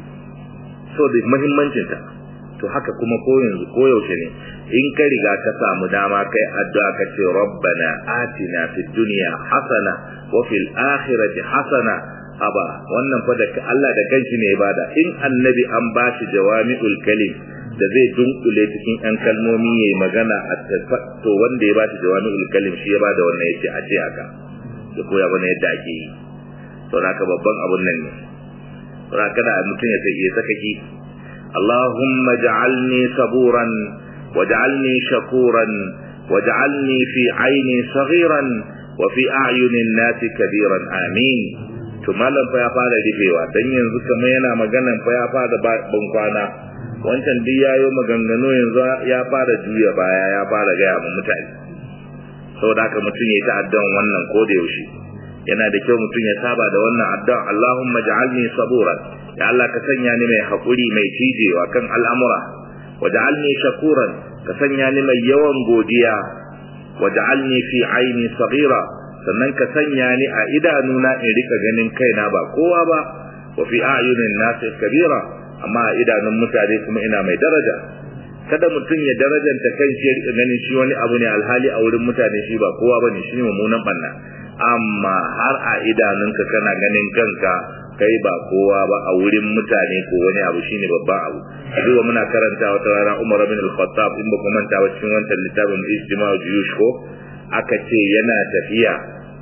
so da muhimmancin ta to haka kuma ko yanzu ko yaushe ne in ka riga ka samu dama kai addu'a ka ce rabbana atina fid dunya hasana wa fil akhirati hasana aba wannan fa da Allah da kanshi ne ya bada in annabi an bashi jawami'ul kalim da zai dunkule cikin ɗan kalmomi yayi magana a to wanda ya bashi jawami'ul kalim shi ya bada wannan yace a ce haka ya koya bana yadda ake yi to haka babban abun nan ne to haka da mutum ya sai ya saka ki Allahumma ja'alni saburan waj'alni shakuran waj'alni fi aini saghiran wa fi a'yunin nasi kabiran amin to malam fa ya fara rufewa dan yanzu kamar yana maganan fa ya fara ban kwana wancan duk yayo maganganu yanzu ya fara juya baya ya fara gaya ma mutane saboda haka mutum ya ta'addan wannan ko da yaushe yana da kyau mutum ya saba da wannan addu'a Allahumma ja'alni saburan ya Allah ka sanya ni mai hakuri mai cijewa kan al'amura waj'alni shakuran ka sanya ni mai yawan godiya waj'alni fi aini saghira sannan ka sanya ni a idanuna in rika ganin kaina ba kowa ba wa fi ayunin nasi kabira amma a idanun mutane kuma ina mai daraja kada mutum ya darajanta kan shi ya rika ganin shi wani abu ne alhali a wurin mutane shi ba kowa bane shi ne mummunan banna amma har a idanunka kana ganin kanka kai ba kowa ba a wurin mutane ko wani abu shine babban abu zuwa muna karanta wata rana Umar bin Al-Khattab in ba ku manta ba cikin wannan littafin Ijtima'u Juyush ko aka ce yana tafiya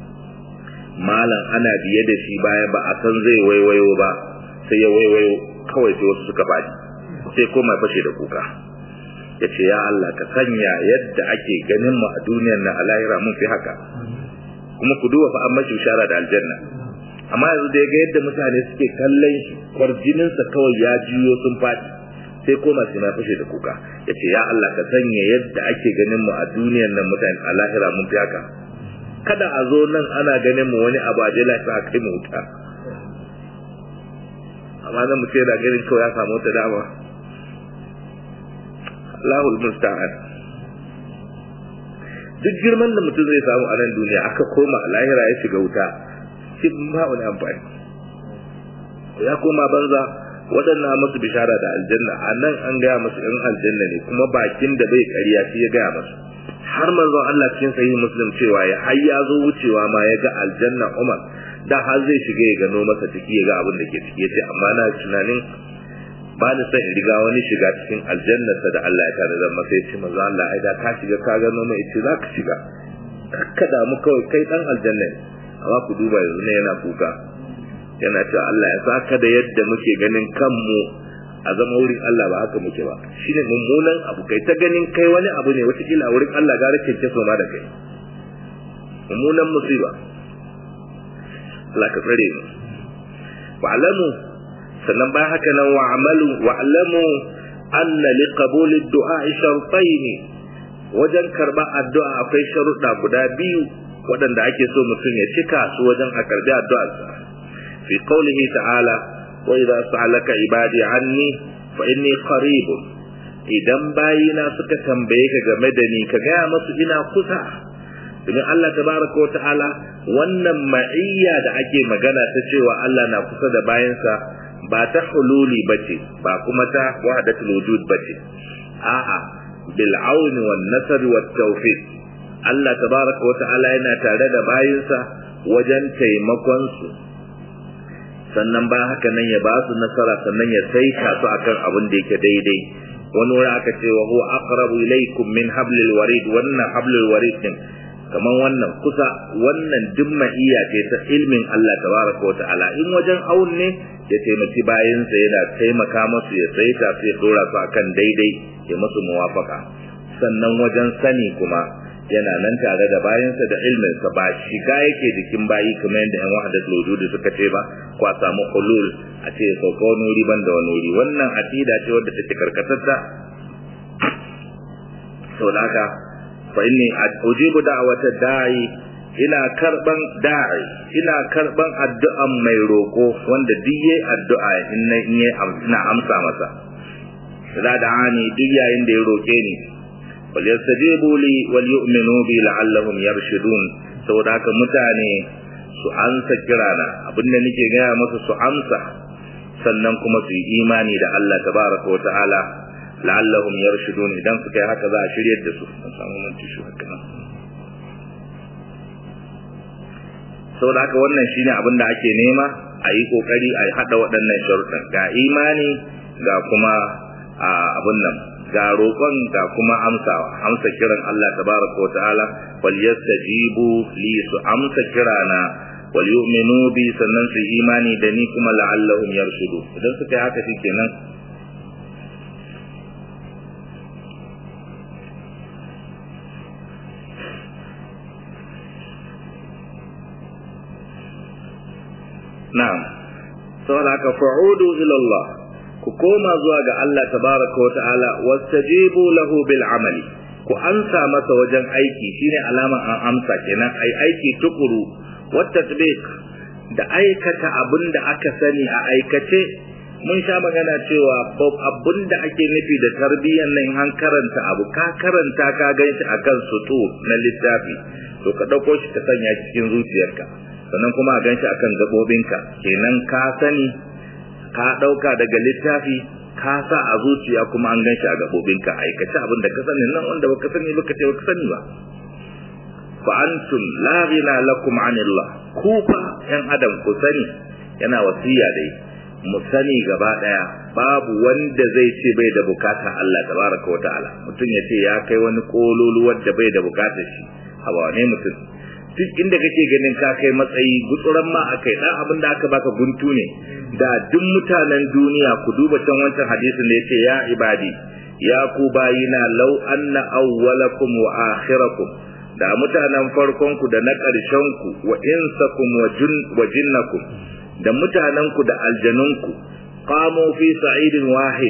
malam ana biye da shi baya ba a san zai waiwayo ba sai ya waiwayo kawai sai wasu suka faɗi sai koma fashe da kuka ya ce ya Allah ka sanya yadda ake ganin mu a duniyar na a lahira mun fi haka kuma ku duba fa an mashi bishara da aljanna amma yanzu da ya ga yadda mutane suke kallon shi kwarjininsa kawai ya juyo sun faɗi sai koma sai ma fashe da kuka yace ya Allah ka sanya yadda ake ganin mu a duniyar nan mutane a lahira mun fi haka kada a zo nan ana ganin mu wani abu a je lafiya kai mu wuta amma nan mu ce da ganin kawai ya samu wata dama Allahul musta'an duk girman da mutum zai samu a nan duniya aka koma a lahira ya shiga wuta shi ba wani amfani ya koma banza waɗannan masu bishara da aljanna a nan an gaya masu in aljanna ne kuma bakin da bai ƙarya shi ya gaya masu har manzon Allah cikin sahih muslim cewa ya har ya zo wucewa ma ya ga aljanna Umar da har zai shiga ya gano masa ciki ya ga abin da ke ciki yace amma na tunanin ba ni son in riga wani shiga cikin aljannarsa da Allah ya tare da masa yace manzo Allah ai da ka shiga ka gano mai yace za ka shiga ka damu kawai kai dan aljanna ne amma ku duba yanzu ne yana kuka yana cewa Allah ya saka da yadda muke ganin kanmu a zama wurin Allah ba haka muke ba shine mummunan abu kai ta ganin kai wani abu ne wata kila wurin Allah gara kence so ma da kai mummunan musiba Allah ka tsare mu wa'lamu sannan ba haka nan wa'malu wa'lamu anna liqabuli ad-du'a shartayn wajen karba addu'a akwai sharuɗa guda biyu waɗanda ake so mutum ya cika su wajen a karbi addu'arsa fi qawlihi ta'ala wa idza sa'alaka ibadi anni fa inni qarib idan bayina suka tambaye ka game da ni ka gaya musu ina kusa domin Allah tabaraka wa ta'ala wannan ma'iyya da ake magana ta cewa Allah na kusa da bayansa ba ta hululi bace ba kuma ta wahdatul wujud bace a'a bil auni wan nasr wat tawfiq Allah tabaraka wa ta'ala yana tare da bayinsa wajen taimakon su sannan ba haka nan ya ba su nasara sannan ya saita su akan abin da yake daidai wani wuri aka ce wa huwa aqrabu ilaykum min hablil warid wannan hablil warid din kaman wannan kusa wannan dimma iya ce ta ilmin Allah tabaraka wa ta'ala in wajen aun ne ya taimaki bayansa yana taimaka masu ya saita su ya dora su akan daidai ya masu muwafaka sannan wajen sani kuma yana nan tare da bayansa da ilminsa ba shiga yake jikin bayi kamar yadda yan wahadat lojudi suka ce ba ko a samu hulul a ce ya sauka wani wuri ban da wani wuri wannan aqida ce wadda take karkatatta saboda haka fa inni ujibu da'wata da'i ina karban da'i ina karban addu'an mai roko wanda duk yayi addu'a in ina amsa masa da da'ani duk yayin da ya roke ni wal yastajibu li wal yu'minu bi la'allahum yarshudun saboda haka mutane su ansa kirana abinda nake gaya musu su amsa sannan kuma su yi imani da Allah tabaraka wa ta'ala la'allahum yarshudun idan suka yi haka za a shiryar da su mun samu mun ci haka nan saboda haka wannan shine abin da ake nema a yi kokari a hada waɗannan sharuɗan ga imani ga kuma abin nan ga roƙon ga kuma amsawa amsa kiran Allah tabaraka wa ta'ala wal yastajibu li su amsa kirana wal yu'minu bi sannan su imani da ni kuma la'allahum yarshudu idan suka yi haka shikenan na'am saboda haka fa'udu ila Allah ku koma zuwa ga Allah tabaraka wa ta'ala wastajibu lahu bil amali ku amsa masa wajen aiki shine alama an amsa kenan ai aiki tukuru wat tatbiq da aikata abin da aka sani a aikace mun sha magana cewa abin da ake nufi da tarbiyyar nan an karanta abu ka karanta ka ganshi akan sutu na littafi to ka dauko shi ka sanya cikin zuciyarka sannan kuma a ganshi akan gabobinka kenan ka sani ka ɗauka daga littafi ka sa a zuciya kuma an ganshi a gabobinka aikace abin da ka sani nan wanda baka sani baka ce baka sani ba fa antum la ghina lakum anillah ku fa yan adam ku sani yana wasiya dai mu sani gaba daya babu wanda zai ce bai da bukata Allah tabaraka wa ta'ala mutum ya ce ya kai wani kololuwar da bai da bukatar shi hawa ne mutum duk inda kake ganin ka kai matsayi gutsuran ma akai dan abin da aka baka guntu ne da duk mutanen duniya ku duba can wancan hadisin da yace ya ibadi ya ku bayina law anna awwalakum wa akhirakum da mutanen farkon ku da na ƙarshen ku wa insakum wa jin wa jinnakum da mutanen ku da aljanun ku qamu fi sa'idin wahid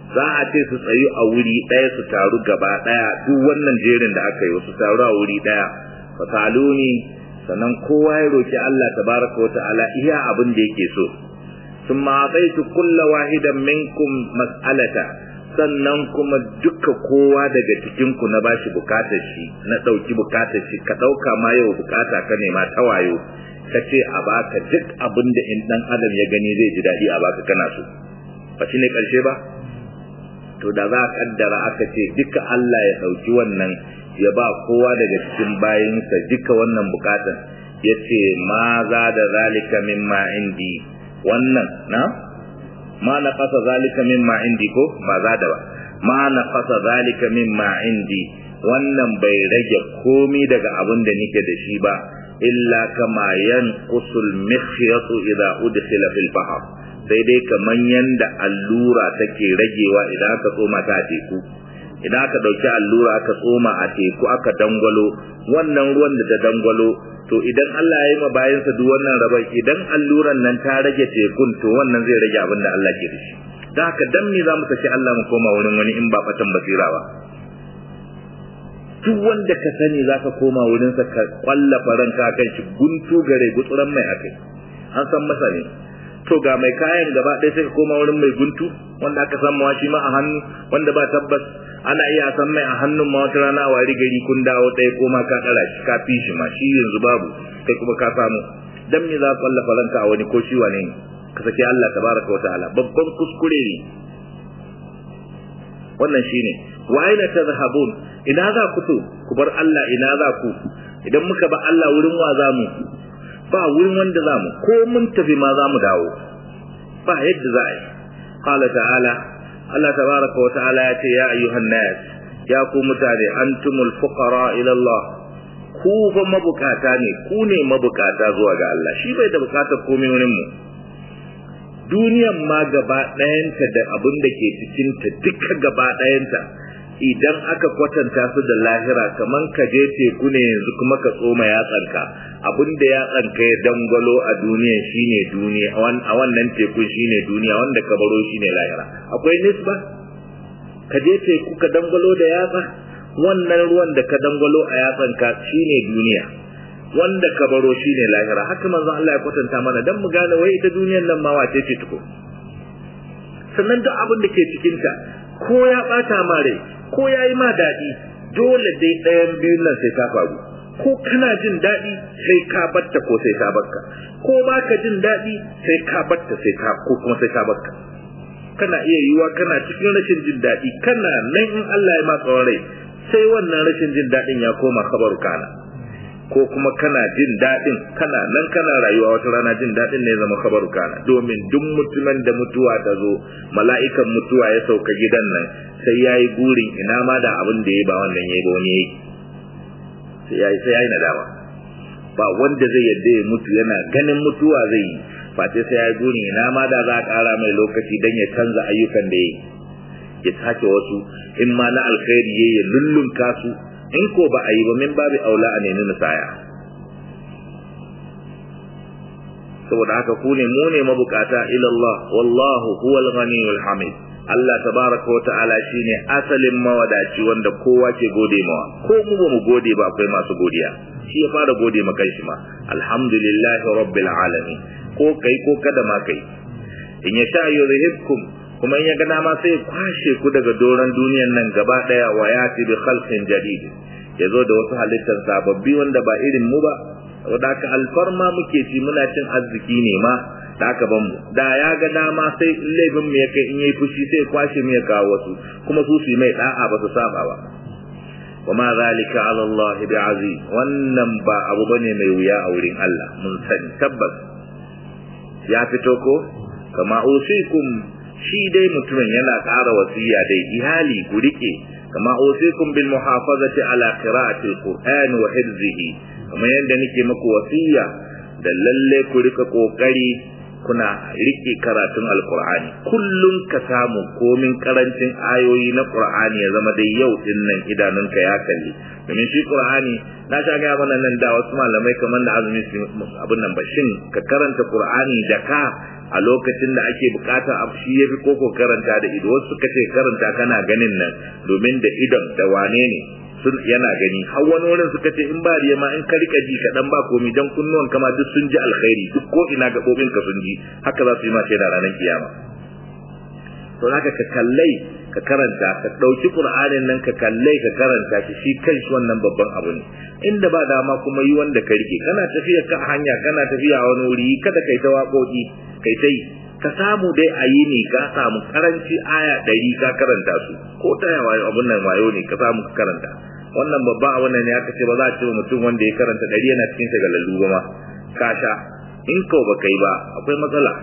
za a ce su tsayu a wuri ɗaya su taru gaba ɗaya duk wannan jerin da aka yi su taru a wuri ɗaya fasaluni sannan kowa ya roki Allah tabaraka wa ta'ala iya abin da yake so thumma ataitu kulla wahidan minkum mas'alata sannan kuma duka kowa daga cikin ku na bashi bukatar shi na dauki bukatar shi ka dauka ma yau bukata ka nema ta wayo ka ce a baka duk abin da in dan adam ya gani zai ji dadi a baka kana so ba shine karshe ba to da za a kaddara aka ce duka Allah ya dauki wannan ya ba kowa daga cikin bayinsa duka wannan bukatan ya ce ma za da zalika mimma indi wannan na ma na fasa zalika mimma indi ko ba za da ba ma na fasa zalika mimma indi wannan bai rage komi daga abin da nike da shi ba illa kama yanqusul mikhyatu idza udkhila fil bahr sai dai kaman yanda allura take ragewa idan aka tsoma ta teku idan aka dauki allura aka tsoma a teku aka dangwalo wannan ruwan da ta dangwalo to idan Allah ya yi ma bayansa duk wannan rabai idan alluran nan ta rage tekun to wannan zai rage abin da Allah ke da shi da haka dan me za mu saki Allah mu koma wurin wani in ba fatan basira ba duk wanda ka sani za ka koma wurinsa ka kwallafa ranka kan shi guntu gare gutsuran mai akai an san masa ne to ga mai kayan gaba ɗaya sai ka koma wurin mai guntu wanda aka san mawa shi ma a hannu wanda ba tabbas ana iya san mai a hannun ma wata rana a wari gari kun dawo ɗaya ko ma ka ɗara shi ka fi shi ma shi yanzu babu kai kuma ka samu dan me za ka kwallafa ranka a wani ko shi wane ne ka saki Allah tabaraka wa ta'ala babban kuskure ne wannan shine wa aina tadhhabun ina za ku to ku bar Allah ina za ku idan muka ba Allah wurin wa za mu ba wurin wanda za mu ko mun tafi ma za mu dawo ba yadda za a yi qala ta'ala Allah tabaraka wa ta'ala ya ce ya ayyuhan nas ya ku mutane antumul fuqara ila Allah ku fa mabukata ne ku ne mabukata zuwa ga Allah shi bai da bukatar komai wurin mu duniyan ma gaba ɗayanta da abin da ke cikinta duka gaba ɗayanta idan aka kwatanta su da lahira kaman ka je teku ne yanzu kuma ka tsoma yatsanka abin da yatsanka ya dangwalo a duniyan shine duniya a wannan tekun shine duniya wanda ka baro shine lahira akwai nisba ka je teku ka dangwalo da yatsa wannan ruwan da ka dangwalo a yatsanka shine duniya wanda ka baro shine lahira haka manzo Allah ya kwatanta mana dan mu gane wai ita duniyar nan ma wace ce tuko sannan duk abin da ke cikin ta ko ya bata ma rai ko yayi ma dadi dole dai ɗayan biyun nan sai ta faru ko kana jin dadi sai ka batta ko sai ta bakka ko baka jin dadi sai ka batta sai ka ko kuma sai ta bakka kana iya yiwa kana cikin rashin jin dadi kana nan in Allah ya ma tsawon rai sai wannan rashin jin dadin ya koma kabaru kana ko kuma kana jin daɗin kana nan kana rayuwa wata rana jin daɗin ne zama kabaru kana domin duk mutumin da mutuwa ta zo mala'ikan mutuwa ya sauka gidan nan sai ya yi burin ina ma da abin da ya ba wannan ya yi ba wani ya yi sai ya yi sai ya yi nadama ba wanda zai yadda ya mutu yana ganin mutuwa zai yi face sai ya yi burin ina ma da za a ƙara mai lokaci don ya canza ayyukan da ya yi ya sake wasu in ma na alkhairi ya yi lullunka su in ko ba a yi ba min babu aula a nemi musaya saboda haka ku ne mu ne mabukata ila Allah wallahu huwal ghaniyul hamid Allah tabaraka wa ta'ala shine asalin mawadaci wanda kowa ke gode mawa ko mu ba mu gode ba akwai masu godiya shi ya fara gode ma kai shi ma alhamdulillahi rabbil alamin ko kai ko kada ma kai in ya sha yuzhibkum kuma in ya ga dama sai kwashe ku daga doron duniyan nan gaba daya wa yati bi khalqin jadid ya zo da wasu halittar sababbi wanda ba irin mu ba saboda haka alfarma muke ci muna cin arziki ne ma da aka ban mu da ya ga dama sai laifin mu ya kai in yayi fushi sai kwashe mu ya kawo wasu kuma su su mai da'a ba su saba ba wa ma zalika ala Allah bi aziz wannan ba abu bane mai wuya a wurin Allah mun sani tabbas ya fito ko kama usikum shi dai mutumin yana ƙara wasiya dai iyali ku rike kama usikum bil muhafazati ala qira'ati alquran wa hifzihi kamar yadda nake maku wasiya da lalle ku rika kokari kuna rike karatun alqur'ani kullun ka samu komin karancin ayoyi na qur'ani ya zama dai yau din nan idanunka ya kalli domin shi qur'ani na sha ga mana nan da wasu malamai kamar da azumi abin nan bashin ka karanta qur'ani da ka a lokacin da ake bukatar abu shi yafi koko karanta da ido wasu suka ce karanta kana ganin nan domin da idon da wane ne sun yana gani har wani wurin suka ce in ba riya ma in ka rika ji kaɗan ba komi dan kunnuwan kama duk sun ji alkhairi duk ko ina gaɓoɓin ka sun ji haka za su yi ma shaida ranar kiyama to haka ka kallai ka karanta ka ɗauki ƙur'anin nan ka kallai ka karanta shi shi kan shi wannan babban abu ne inda ba dama kuma yi wanda ka rike kana tafiya ka hanya kana tafiya a wani wuri kada kai ta waƙoƙi kai ta yi ka samu dai a yi ne ka samu karanci aya ɗari ka karanta su ko ta yawa abun nan wayo ne ka samu ka karanta wannan babban abu ne aka ce ba za a ce mutum wanda ya karanta ɗari yana cikin shagalallu ba ma ka sha in ko ba kai ba akwai matsala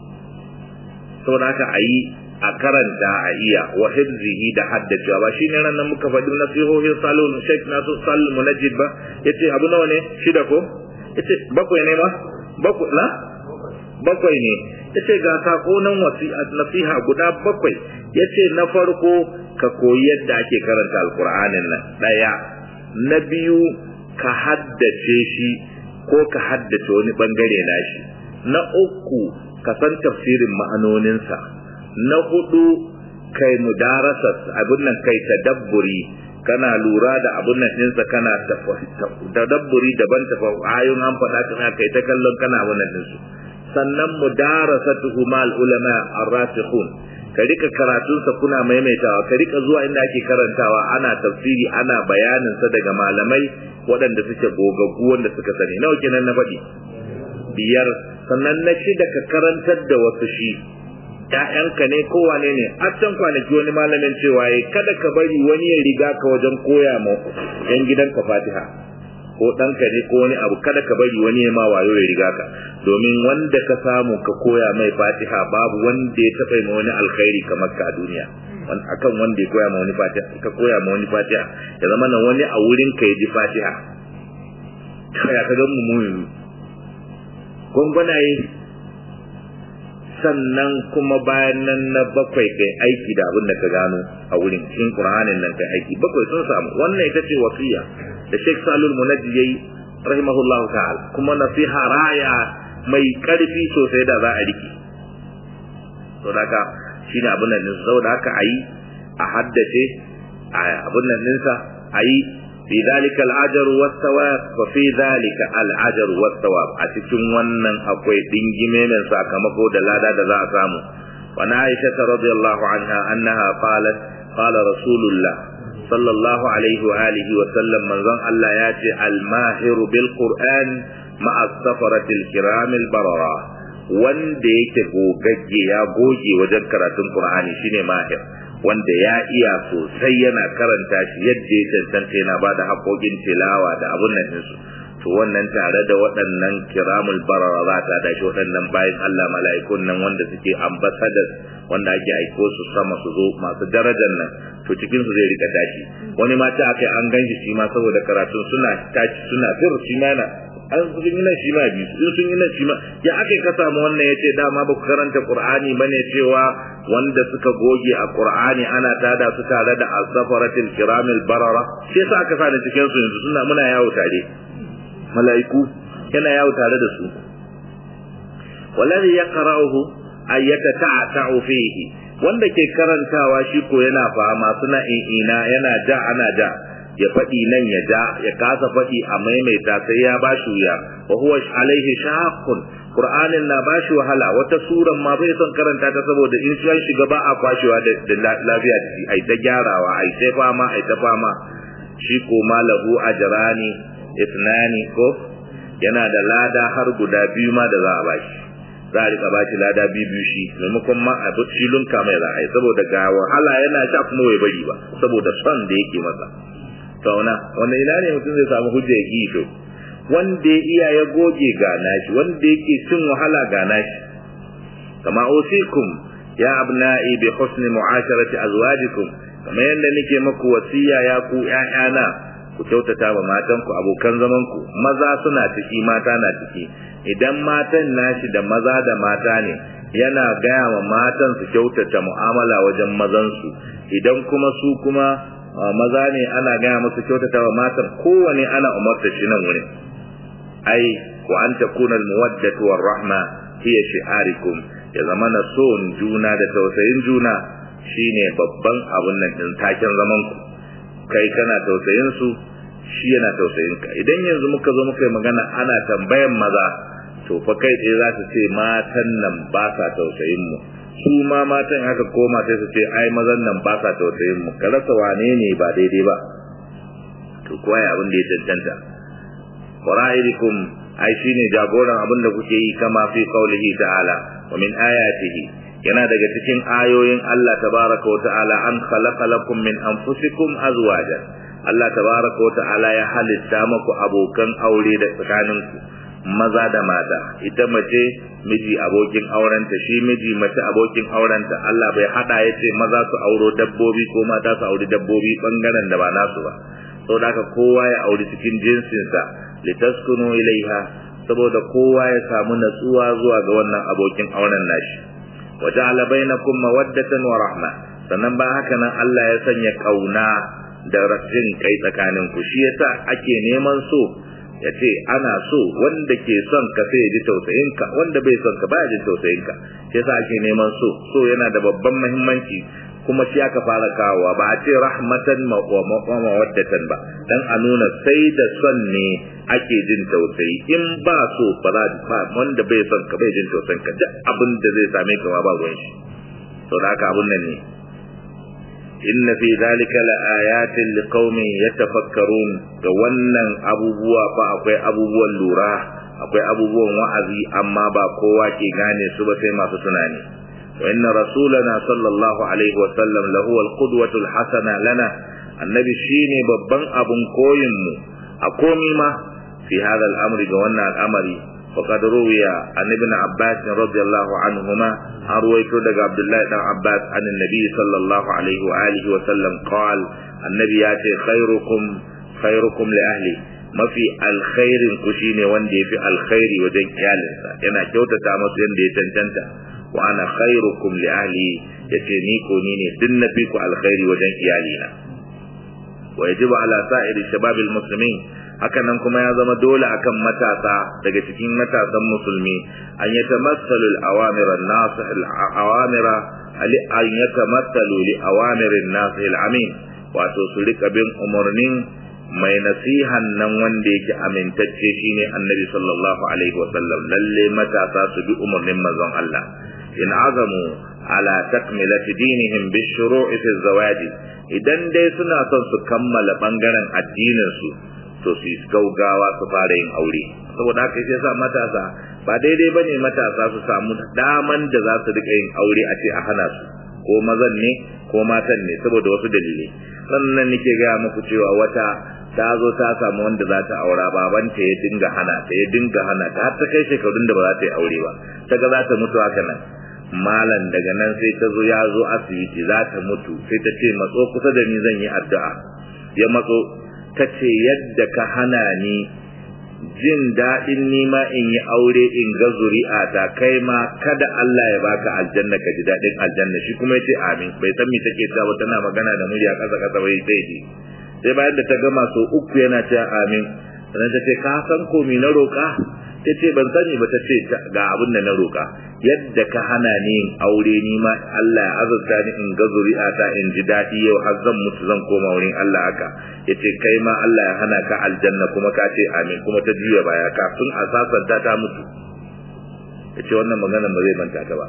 saboda haka a yi a karanta a iya wa hibzihi da haddacewa ba shine ran nan muka faɗi nasihohin salon Sheikh Nasir Salim Munajjid ba yace abu nawa ne shida ko yace bakwai ne ma bakwai na bakwai ne yace ga sako nan nasiha guda bakwai yace na farko ka koyi yadda ake karanta alqur'anin nan daya na biyu ka haddace shi ko ka haddace wani bangare nashi na uku ka san tafsirin ma'anoninsa na hudu kai mudarasa abin nan kai tadabburi kana lura da abin nan ɗinsa kana tadabburi daban tafa ayoyin an faɗa kana kai ta kallon kana abin nan ɗinsu sannan mudarasatuhu mal ulama ar-rasikhun ka rika karatunsa kuna maimaitawa ka rika zuwa inda ake karantawa ana tafsiri ana bayanin sa daga malamai waɗanda suke gogaggu wanda suka sani nawa kenan na faɗi biyar sannan na shida ka karantar da wasu shi ‘ya'yanka ne ko wane ne a can kwanaki wani malamin cewa ya kada ka bari wani ya riga ka wajen koya ma ‘yan gidanka fatiha ko ɗanka ne ko wani abu kada ka bari wani ya ma wayo ya riga ka domin wanda ka samu ka koya mai fatiha babu wanda ya taɓa ma wani alkhairi kamar ka a duniya akan wanda ya koya ma wani fatiha ka koya ma wani fatiha ya zama na wani a wurin ka ya ji fatiha ya ka ga mu mu gwangwanaye sannan kuma bayan nan na bakwai kai aiki da abin da ka gano a wurin cikin Qur'anin nan kai aiki bakwai sun samu wannan ita ce wasiya da Sheikh Salul Munajji yayi rahimahullahu ta'ala kuma nasiha raya mai karfi sosai da za a riki to daga shine abin nan din saboda haka ayi a haddace abin nan dinsa ayi fi dalika al-ajr was-thawab fa fi dalika al-ajr was-thawab a cikin wannan akwai dingime mai sakamako da lada da za a samu wa na Aisha radiyallahu anha annaha qalat qala rasulullah sallallahu alaihi wa alihi wa sallam manzon Allah ya ce al-mahir bil qur'an ma'a safarati al-kiram al-barara wanda yake gogagge ya goge wajen karatun qur'ani shine mahir wanda ya iya sosai yana karanta shi yadda ya cancanta yana ba da haƙoƙin tilawa da abun nan ɗinsu to wannan tare da waɗannan kiramul barara za ta da shi waɗannan bayan Allah mala'ikun nan wanda suke ambassadors wanda ake aiko su sama su zo masu darajar nan to cikin su zai rika tashi wani ma ta akai an ganshi shi ma saboda karatun suna tashi suna fir shi ma na an sun yi nan shi ma biyu sun sun yi nan shi ma ya akai ka samu wannan yace dama ba ku karanta qur'ani bane cewa wanda suka goge a qur'ani ana tada su tare da as-safaratil kiramil barara sai sa aka sani cikin su yanzu suna muna yawo tare mala'iku yana yawo tare da su wallazi yaqra'uhu ay yatata'u fihi wanda ke karantawa shi ko yana fama suna ina yana ja ana ja ya faɗi nan ya ja ya kasa faɗi a maimaita sai ya ba shi wuya wa huwa alaihi shaqqun qur'anin na ba shi wahala wata suran ma bai son karanta ta saboda in shi shiga ba a kwashewa da lafiya da shi ai ta gyarawa ai ta fama ai ta fama shi ko malahu ajrani ithnani ko yana da lada har guda biyu ma da za a bashi za a rika bashi lada biyu biyu shi maimakon ma a shi lunka mai za a yi saboda ga wahala yana sha kuma bai bari ba saboda son da yake masa sauna wanda ina ne mutum zai samu hujja ya to wanda ya iya ya goge ga nashi wanda yake cin wahala ga nashi kama usikum ya abna'i bi husni mu'asharati azwajikum kamar yadda nake maku wasiya ya ku ƴaƴana ku kyautata wa matanku abokan zamanku maza suna ciki mata na ciki idan matan nashi da maza da mata ne yana gaya wa matan su kyautata mu'amala wajen mazansu idan kuma su kuma maza ne ana gaya musu kyautata wa matan kowane ana umarta shi nan wurin ai wa an takuna almuwaddatu warahma hiya shi'arikum ya zama na son juna da tausayin juna shine babban abun nan din taken zaman ku kai kana tausayin su shi yana tausayin ka idan yanzu muka zo muka yi magana ana tambayan maza to fa kai tsaye za su ce matan nan ba sa tausayin mu su ma matan haka koma sai su ce ai mazan nan ba sa tausayin mu ka rasa wane ne ba daidai ba to kuwa ya abin da ya cancanta qara'idikum ai shine jagoran abin da kuke yi kama fi qaulihi ta'ala wa min ayatihi yana daga cikin ayoyin Allah tabaraka wa ta'ala an khalaqa lakum min anfusikum azwajan Allah tabaraka wa ta'ala ya halitta muku abokan aure da tsakaninku maza da mata ita mace miji abokin aurenta shi miji mace abokin aurenta Allah bai hada ya ce maza su auro dabbobi ko mata su auri dabbobi bangaren da ba nasu ba saboda haka kowa ya auri cikin jinsinsa litaskunu ilaiha saboda kowa ya samu natsuwa zuwa ga wannan abokin auren nashi waja'ala bainakum mawaddatan wa rahma sannan ba haka nan Allah ya sanya kauna da jin kai tsakanin ku shi yasa ake neman so ya ce ana so wanda ke son ka sai ya ji tausayin ka wanda bai son ka baya jin tausayin ka shi yasa ake neman so so yana da babban muhimmanci kuma shi aka fara kawowa ba a ce rahmatan mawaddatan ba dan a nuna sai da son ne ake jin tausayi in ba so ba za ba wanda bai son ka bai jin tausayin ka duk abin da zai same ka ma ba ruwan shi to da haka abun nan ne inna fi zalika la ayatin liqaumin yatafakkarun ga wannan abubuwa fa akwai abubuwan lura akwai abubuwan wa'azi amma ba kowa ke gane su ba sai masu tunani وإن رسولنا صلى الله عليه وسلم لهو القدوة الحسنة لنا النبي شيني ببن أبن كويم أقومي ما في هذا الأمر جوانا الأمر وقد روي عن ابن عباس رضي الله عنهما أرويت لك عبد الله بن عباس عن النبي صلى الله عليه وآله وسلم قال النبي ياتي خيركم خيركم لأهلي ما في الخير كشيني وندي في الخير ودين كيالنسا ينا كيوتا تامس يندي تنتنتا wa ana khairukum li ahli yace ni ko ni ne din na fi ku alkhairi wajen iyalina wa yajibu ala sa'iri shababil muslimin haka nan kuma ya zama dole akan matasa daga cikin matasan musulmi an yatamassalu al-awamir an-nasih al-awamira ali an yatamassalu li awamir an-nasih al-amin wato su rika bin umarnin mai nasihan nan wanda yake amintacce shine annabi sallallahu alaihi wasallam lalle matasa su bi umarnin manzon Allah in azamu ala takmilati dinihim bishuru'i fi zawaji idan dai suna son su kammala bangaren addinin su to su gaugawa su fara yin aure saboda haka sai sa matasa ba daidai bane matasa su samu daman da za su rika yin aure a ce a hana su ko mazan ne ko matan ne saboda wasu dalilai sannan nake gaya muku cewa wata ta zo ta samu wanda za ta aura babanta ya dinga hana ta ya dinga hana ta har ta kai shekarun da ba za ta yi aure ba ta ga za ta mutu haka nan malam daga nan sai ta zo ya zo asibiti za ta mutu sai ta ce matso kusa da ni zan yi addu'a ya matso ta ce yadda ka hana ni jin daɗin nima in yi aure in ga zuri'a ta kai ma kada Allah ya baka aljanna ka ji daɗin aljanna shi kuma ya ce amin bai san me take ta ba tana magana da murya ƙasa ƙasa bai sai ji sai bayan da ta gama so uku yana cewa amin sannan ta ce ka san ko na roƙa ta ce ban sani ba ta ce ga abin da na roƙa yadda ka hana ni yin aure ni ma Allah ya azurta ni in ga zuri'a ta in ji daɗi yau har zan mutu zan koma wurin Allah haka ya ce kai ma Allah ya hana ka aljanna kuma ka ce amin kuma ta juya baya kafin a sasanta ta mutu ya ce wannan magana ba zai manta ta ba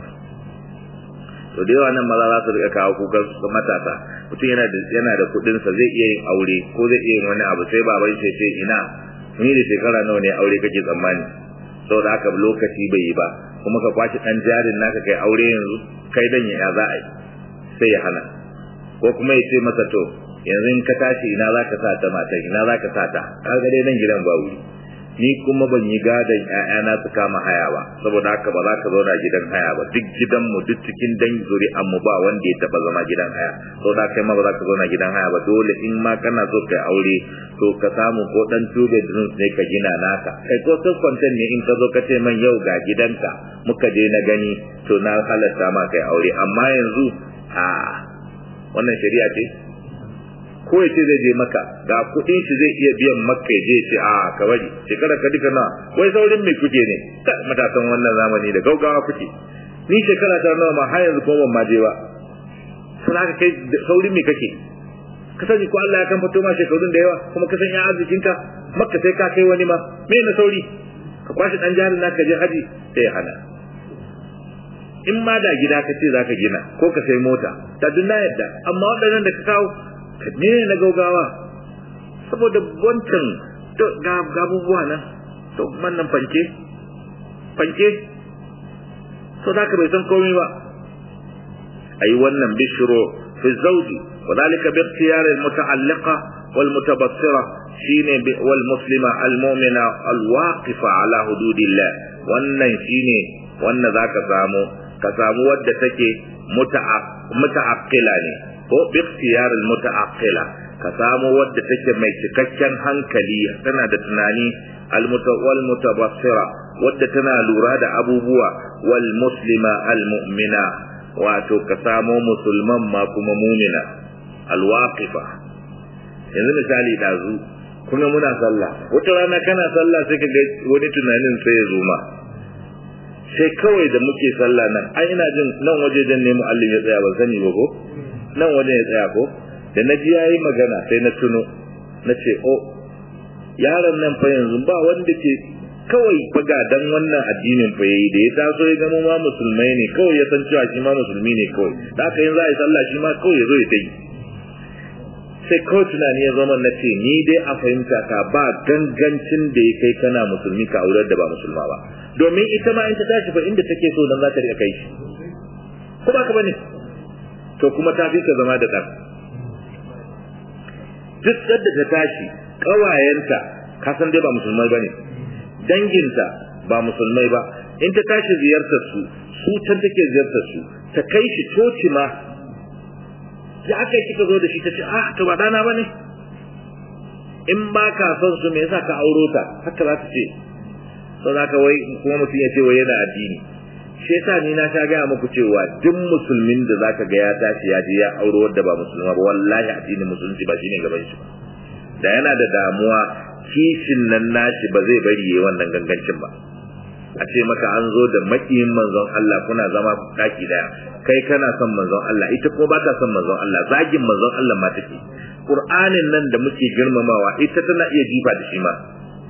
to da yawa nan maza za su rika kawo kukan su matasa mutum yana da yana da kuɗin sa zai iya yin aure ko zai iya yin wani abu sai baban shi ce ina ni da shekara nawa ne aure kake tsammani saboda haka lokaci bai yi ba kuma ka kwashi dan jarin naka kai aure yanzu kai dan ya za a yi sai ya hana ko kuma ya ce masa to yanzu in ka tashi ina za ka sa ta mata ina za ka sa ta kaga dai nan gidan ba wuri ni kuma ban yi gadon ƴaƴana su kama haya ba saboda haka ba za ka zauna gidan haya ba duk gidan mu duk cikin dan zuri'an mu ba wanda ya taba zama gidan haya saboda kai ma ba za ka zauna gidan haya ba dole in ma kana so kai aure to ka samu ko dan two bedroom ne ka gina naka kai ko sun kwantan ne in ka zo ka ce man yau ga gidanka muka je na gani to na halatta ma kai aure amma yanzu a wannan shari'a ce ko ya ce zai je maka ga kuɗin shi zai iya biyan maka ya je ce a ka bari shekara ka duka na wai saurin mai kuke ne matasan wannan zamani da gaugawa kuke ni shekara ta nawa ma har yanzu kuma ban ma je ba sai haka kai sauri me kake ka sani ko Allah ya kan fito ma shekarun da yawa kuma ka san ya arzikinka makka sai ka kai wani ma me na sauri ka kwashi dan jarin naka je haji sai hana in ma da gida ka ce zaka gina ko ka sai mota ta dunna yadda amma waɗannan da ka kawo ka ne na gaugawa saboda wancan to ga gabubuwa nan to man nan fanke fanke so da ka bai san komai ba ayi wannan bishiro fi zawji وذلك باختيار المتعلقة والمتبصرة شين والمسلمة المؤمنة الواقفة على حدود الله wannan shine wannan zaka samu ka samu wadda take muta'aqqila ne ko bi ikhtiyar al muta'aqqila ka samu wadda take mai cikakken hankali tana da tunani al wal mutabassira wadda tana lura da abubuwa wal muslima al mu'mina wato ka samu musulman ma kuma mu'mina alwaqifa yanzu misali dazu kuma muna sallah wata rana kana sallah sai ka ga wani tunanin sai ya zo ma sai kawai da muke sallah nan ai ina jin nan waje dan ne muallim ya tsaya ban sani ba ko nan waje ya tsaya ko da na ji yayi magana sai na tuno na ce oh yaron nan fa yanzu ba wanda ke kawai faga dan wannan addinin fa yayi da ya taso ya zama ma musulmai ne kawai ya san cewa shi ma musulmi ne kawai da haka yin za a yi sallah shi ma kawai ya zo ya yi sai kawai tunani ya zama na ce ni dai a fahimta ka ba gangancin da ya kai kana musulmi ka aurar da ba musulma ba domin ita ma in ta tashi fa inda take so nan za ta riƙa kai shi ko ba ka bane to kuma ta fi ka zama da ɗan duk yadda ta tashi ƙawayenta ka san dai ba musulmai bane danginta ba musulmai ba in ta tashi ziyartar su su can take ziyartar su ta kai shi coci ma da aka yi kika zo da shi ta ce ah to ba dana bane in ba ka son su me yasa ka auro ta haka za ta ce so za ka wai kuma mutum ya ce wai yana addini shi yasa ni na ta gaya muku cewa duk musulmin da zaka ga ya tashi ya je ya auro wanda ba musulma ba wallahi addinin musulunci ba shine gaban shi ba da yana da damuwa kishin nan nashi ba zai bari yayi wannan gangancin ba a ce maka an zo da makiyin manzon Allah kuna zama daki daya kai kana son manzon Allah ita kuma ba ta son manzon Allah zagin manzon Allah ma take Qur'anin nan da muke girmamawa ita tana iya jifa da shi ma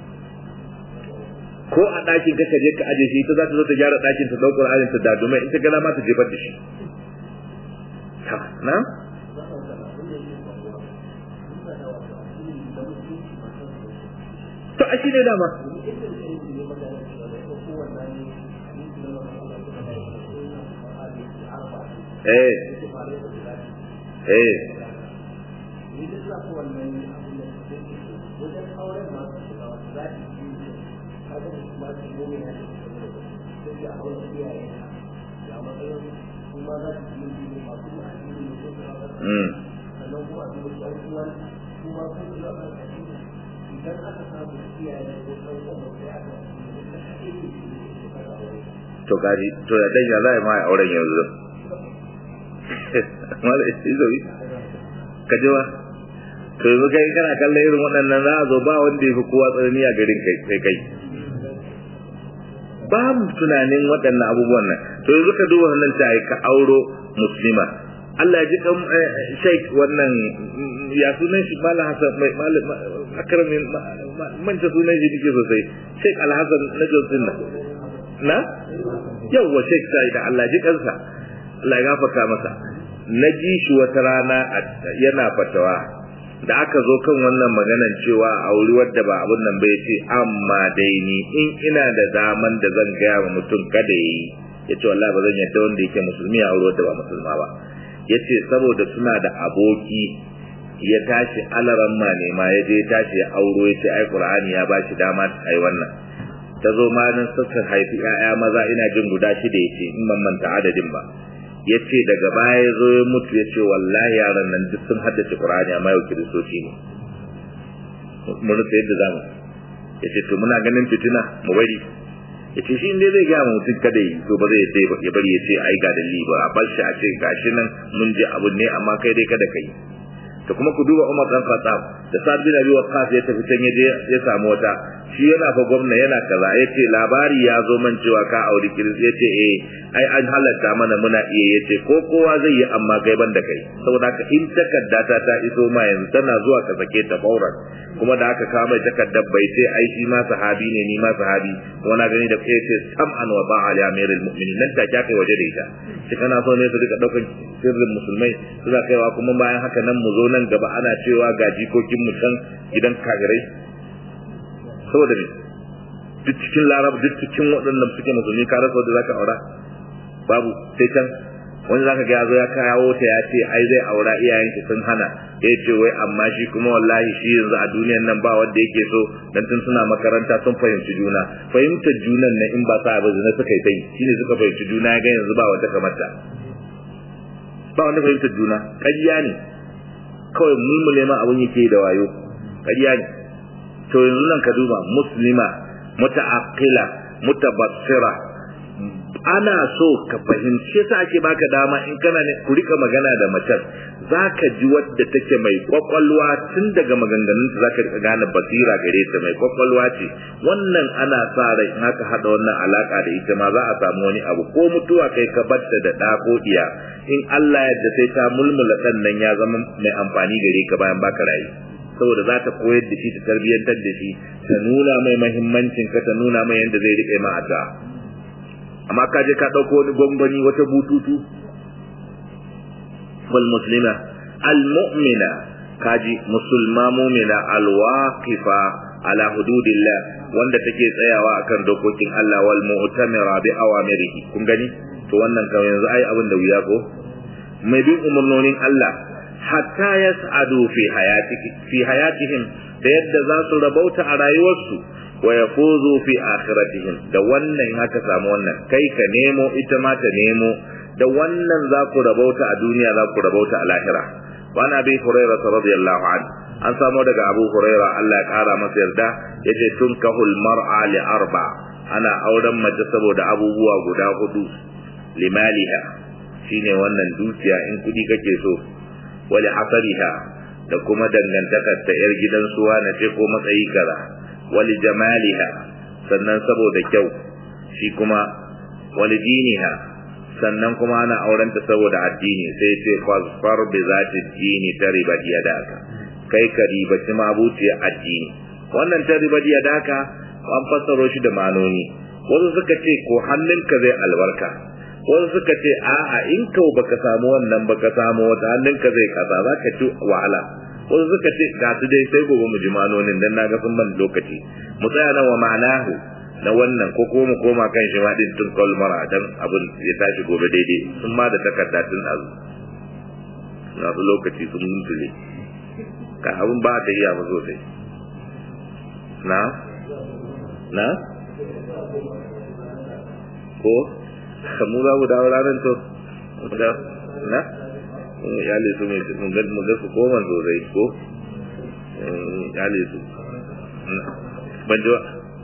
ko a ɗakin ka je ka aje shi ita za ta zo ta gyara ɗakin ta ɗaukar Qur'anin ta dadumai ita gana ma ta jefar da shi ta na to a shi ne dama eh eh to kaji to ya dan ya zai ma auren yanzu mala izobi ka ji ba to yanzu kai kana kallon irin waɗannan za a zo ba wanda ya fi kowa tsanani a garin kai kai kai ba mu tunanin waɗannan abubuwan nan to yanzu ka duba wannan ta ka auro muslima Allah ya ji kan sheik wannan ya sunan shi malam hasan mai malam akramin manta sunan shi dike sosai sheik alhasan na josin nan na yawwa sheik sai da Allah ji kansa Allah ya gafarta masa na ji shi wata rana yana fatawa da aka zo kan wannan maganan cewa a wuri wadda ba abun nan bai ce amma dai ni in ina da daman da zan gaya wa mutum kada yi ya ce wallahi ba zan yadda wanda yake musulmi a wuri wadda ba musulma ba ya ce saboda suna da aboki ya tashi alaran ma ne ma ya je ya tashi ya auro ya ce ai qur'ani ya ba shi dama ai wannan ta zo ma nan suka haifi 'ya'ya maza ina jin guda shida ya ce in ban manta adadin ba ya ce daga baya ya zo ya mutu ya ce wallahi yaran nan duk sun haddace Qur'ani amma yau kiristoci ne mun rufe yadda zamu ya ce to muna ganin fitina mu bari ya ce shi inda zai gaya mutum kada yi to ba zai ya bari ya ce ai ga dalili ba a bar shi a ce gashi nan mun ji abu ne amma kai dai kada kai to kuma ku duba Umar dan Khattab da Sa'ad bin Abi Waqqas ya tafi can yaje ya samu wata shi yana fa gwamna yana kaza yace labari ya zo man cewa ka auri kiris yace eh ai an halatta mana muna iya yace ko kowa zai yi amma gaiban da kai saboda haka in takarda ta ta iso ma yanzu tana zuwa ka sake ta fauran kuma da aka kawo mai takardar bai sai ai shi ma sahabi ne ni ma sahabi kuma na gani da kai ce sam'an wa ba'a li amiril mu'minin nan ta kai waje da ita shi kana so ne su rika daukan sirrin musulmai suna kaiwa kuma bayan haka nan mu zo nan gaba ana cewa ga jikokin mu can gidan kagirai saboda ne duk cikin larab duk cikin waɗannan suke musulmi ka rasa wanda zaka aura babu sai can wani zaka ga yazo ya kawo ta ya ce ai zai aura iyayen ki sun hana ya ce wai amma shi kuma wallahi shi yanzu a duniyan nan ba wanda yake so dan tun suna makaranta sun fahimci juna fahimtar junan nan in ba sa ba zina suka yi tai shine suka fahimci juna ga yanzu ba wanda kamar ta ba wanda fahimtar juna ƙarya ne kawai mulmule ma abun yake da wayo ƙarya ne to yanzu nan ka duba muslima muta'aqqila mutabassira ana so ka fahimci yasa ake baka dama in kana ne ku rika magana da mace zaka ji wadda take mai kwakwalwa tun daga maganganun ta zaka rika gane basira gare ta mai kwakwalwa ce wannan ana sa rai in aka hada wannan alaka da ita ma za a samu wani abu ko mutuwa kai ka batta da da ko diya in Allah yadda sai ta mulmula dan nan ya zama mai amfani gare ka bayan baka rayu saboda za ta koyar da shi ta tarbiyyantar da shi ta nuna mai mahimmancin ka ta nuna mai yadda zai riƙe ma addu'a amma ka je ka ɗauko wani gwangwani wata bututu wal muslima al mu'mina kaji musulma mu'mina al waqifa ala hududillah wanda take tsayawa akan dokokin Allah wal mu'tamira bi awamirihi kun gani to wannan kawai yanzu ai abin da wuya ko mai bin umarnonin Allah hatta yas'adu fi hayatiki fi hayatihim da yadda za su rabauta a rayuwarsu wa yafuzu fi akhiratihim da wannan haka samu wannan kai ka nemo ita ma ta nemo da wannan za ku rabauta a duniya za ku rabauta a lahira wa na bi hurairah radiyallahu anhu an samu daga abu hurairah Allah ya kara masa yarda yace tunkahul mar'a li arba ana auren mace saboda abubuwa guda hudu limaliha shine wannan dukiya in kudi kake so wali hasariha da kuma dangantakar ta yar gidan suwa na ce ko matsayi kaza wali jamaliha sannan saboda kyau shi kuma wali diniha sannan kuma ana aurenta saboda addini sai ce fasfar bi zati dini ta riba yadaka kai ka ribaci mabuciya addini wannan ta riba yadaka an fassaro shi da manoni wasu suka ce ko hannunka zai albarka wasu suka ce a'a in kau baka samu wannan baka samu wata hannunka zai kasa za ka ci wahala wasu suka ce ga su dai sai gobe mu ji manonin dan naga sun ban lokaci mu tsaya nan wa ma'anahu na wannan ko ko mu koma kan shi ma din tun kalmara dan abin ya tashi gobe daidai sun ma da takarda tun azu na su lokaci sun mutule ka abin ba ta iya ba sosai na na ko mu za mu dawo ranar to na yale su mai mu ga mu ga su koma sosai ko yale su ban ji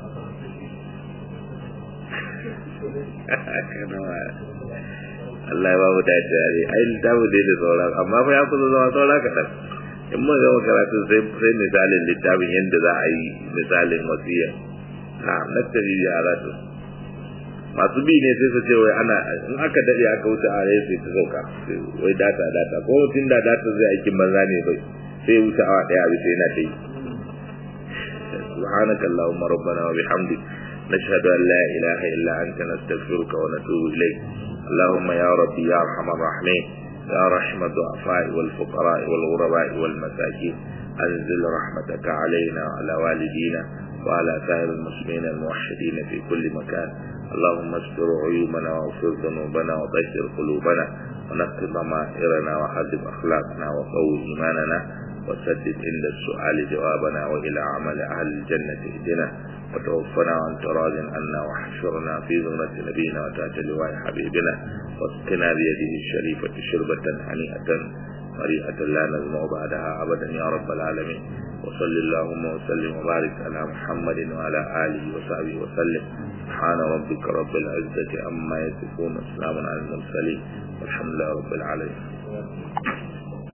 Allah ya ba mu dace yare ai littafi dai da sauran amma fa ya kusa zama saura kaɗan in mun gama karatu sai sai misalin littafin yadda za a yi misalin wasiya na nattari yara to masu bi ne sai su ce wai ana in aka dade aka wuce a rai sai ta sauka wai data data ko mutum da data zai aikin banza ne bai sai wuce awa daya bi sai na ta yi سبحانك اللهم ربنا وبحمدك نشهد أن لا إله إلا أنت نستغفرك ونتوب إليك اللهم يا ربي يا أرحم الراحمين يا رحم الضعفاء والفقراء والغرباء والمساكين أنزل رحمتك علينا وعلى والدينا وعلى سائر المسلمين الموحدين في كل مكان اللهم استر عيوبنا واغفر ذنوبنا وطهر قلوبنا ونقض ضمائرنا وحذب أخلاقنا وقوي إيماننا وسدد عند السؤال جوابنا وإلى عمل أهل الجنة اهدنا وتوفنا عن تراض عنا واحشرنا في زمرة نبينا وتحت لواء حبيبنا واسقنا بيده الشريفة شربة هنيئة مريئة لا نزمع بعدها أبدا يا رب العالمين وصل اللهم وسلم وبارك على محمد وعلى آله وصحبه وسلم سبحان ربك رب العزة عما يصفون وسلام على المرسلين والحمد لله رب العالمين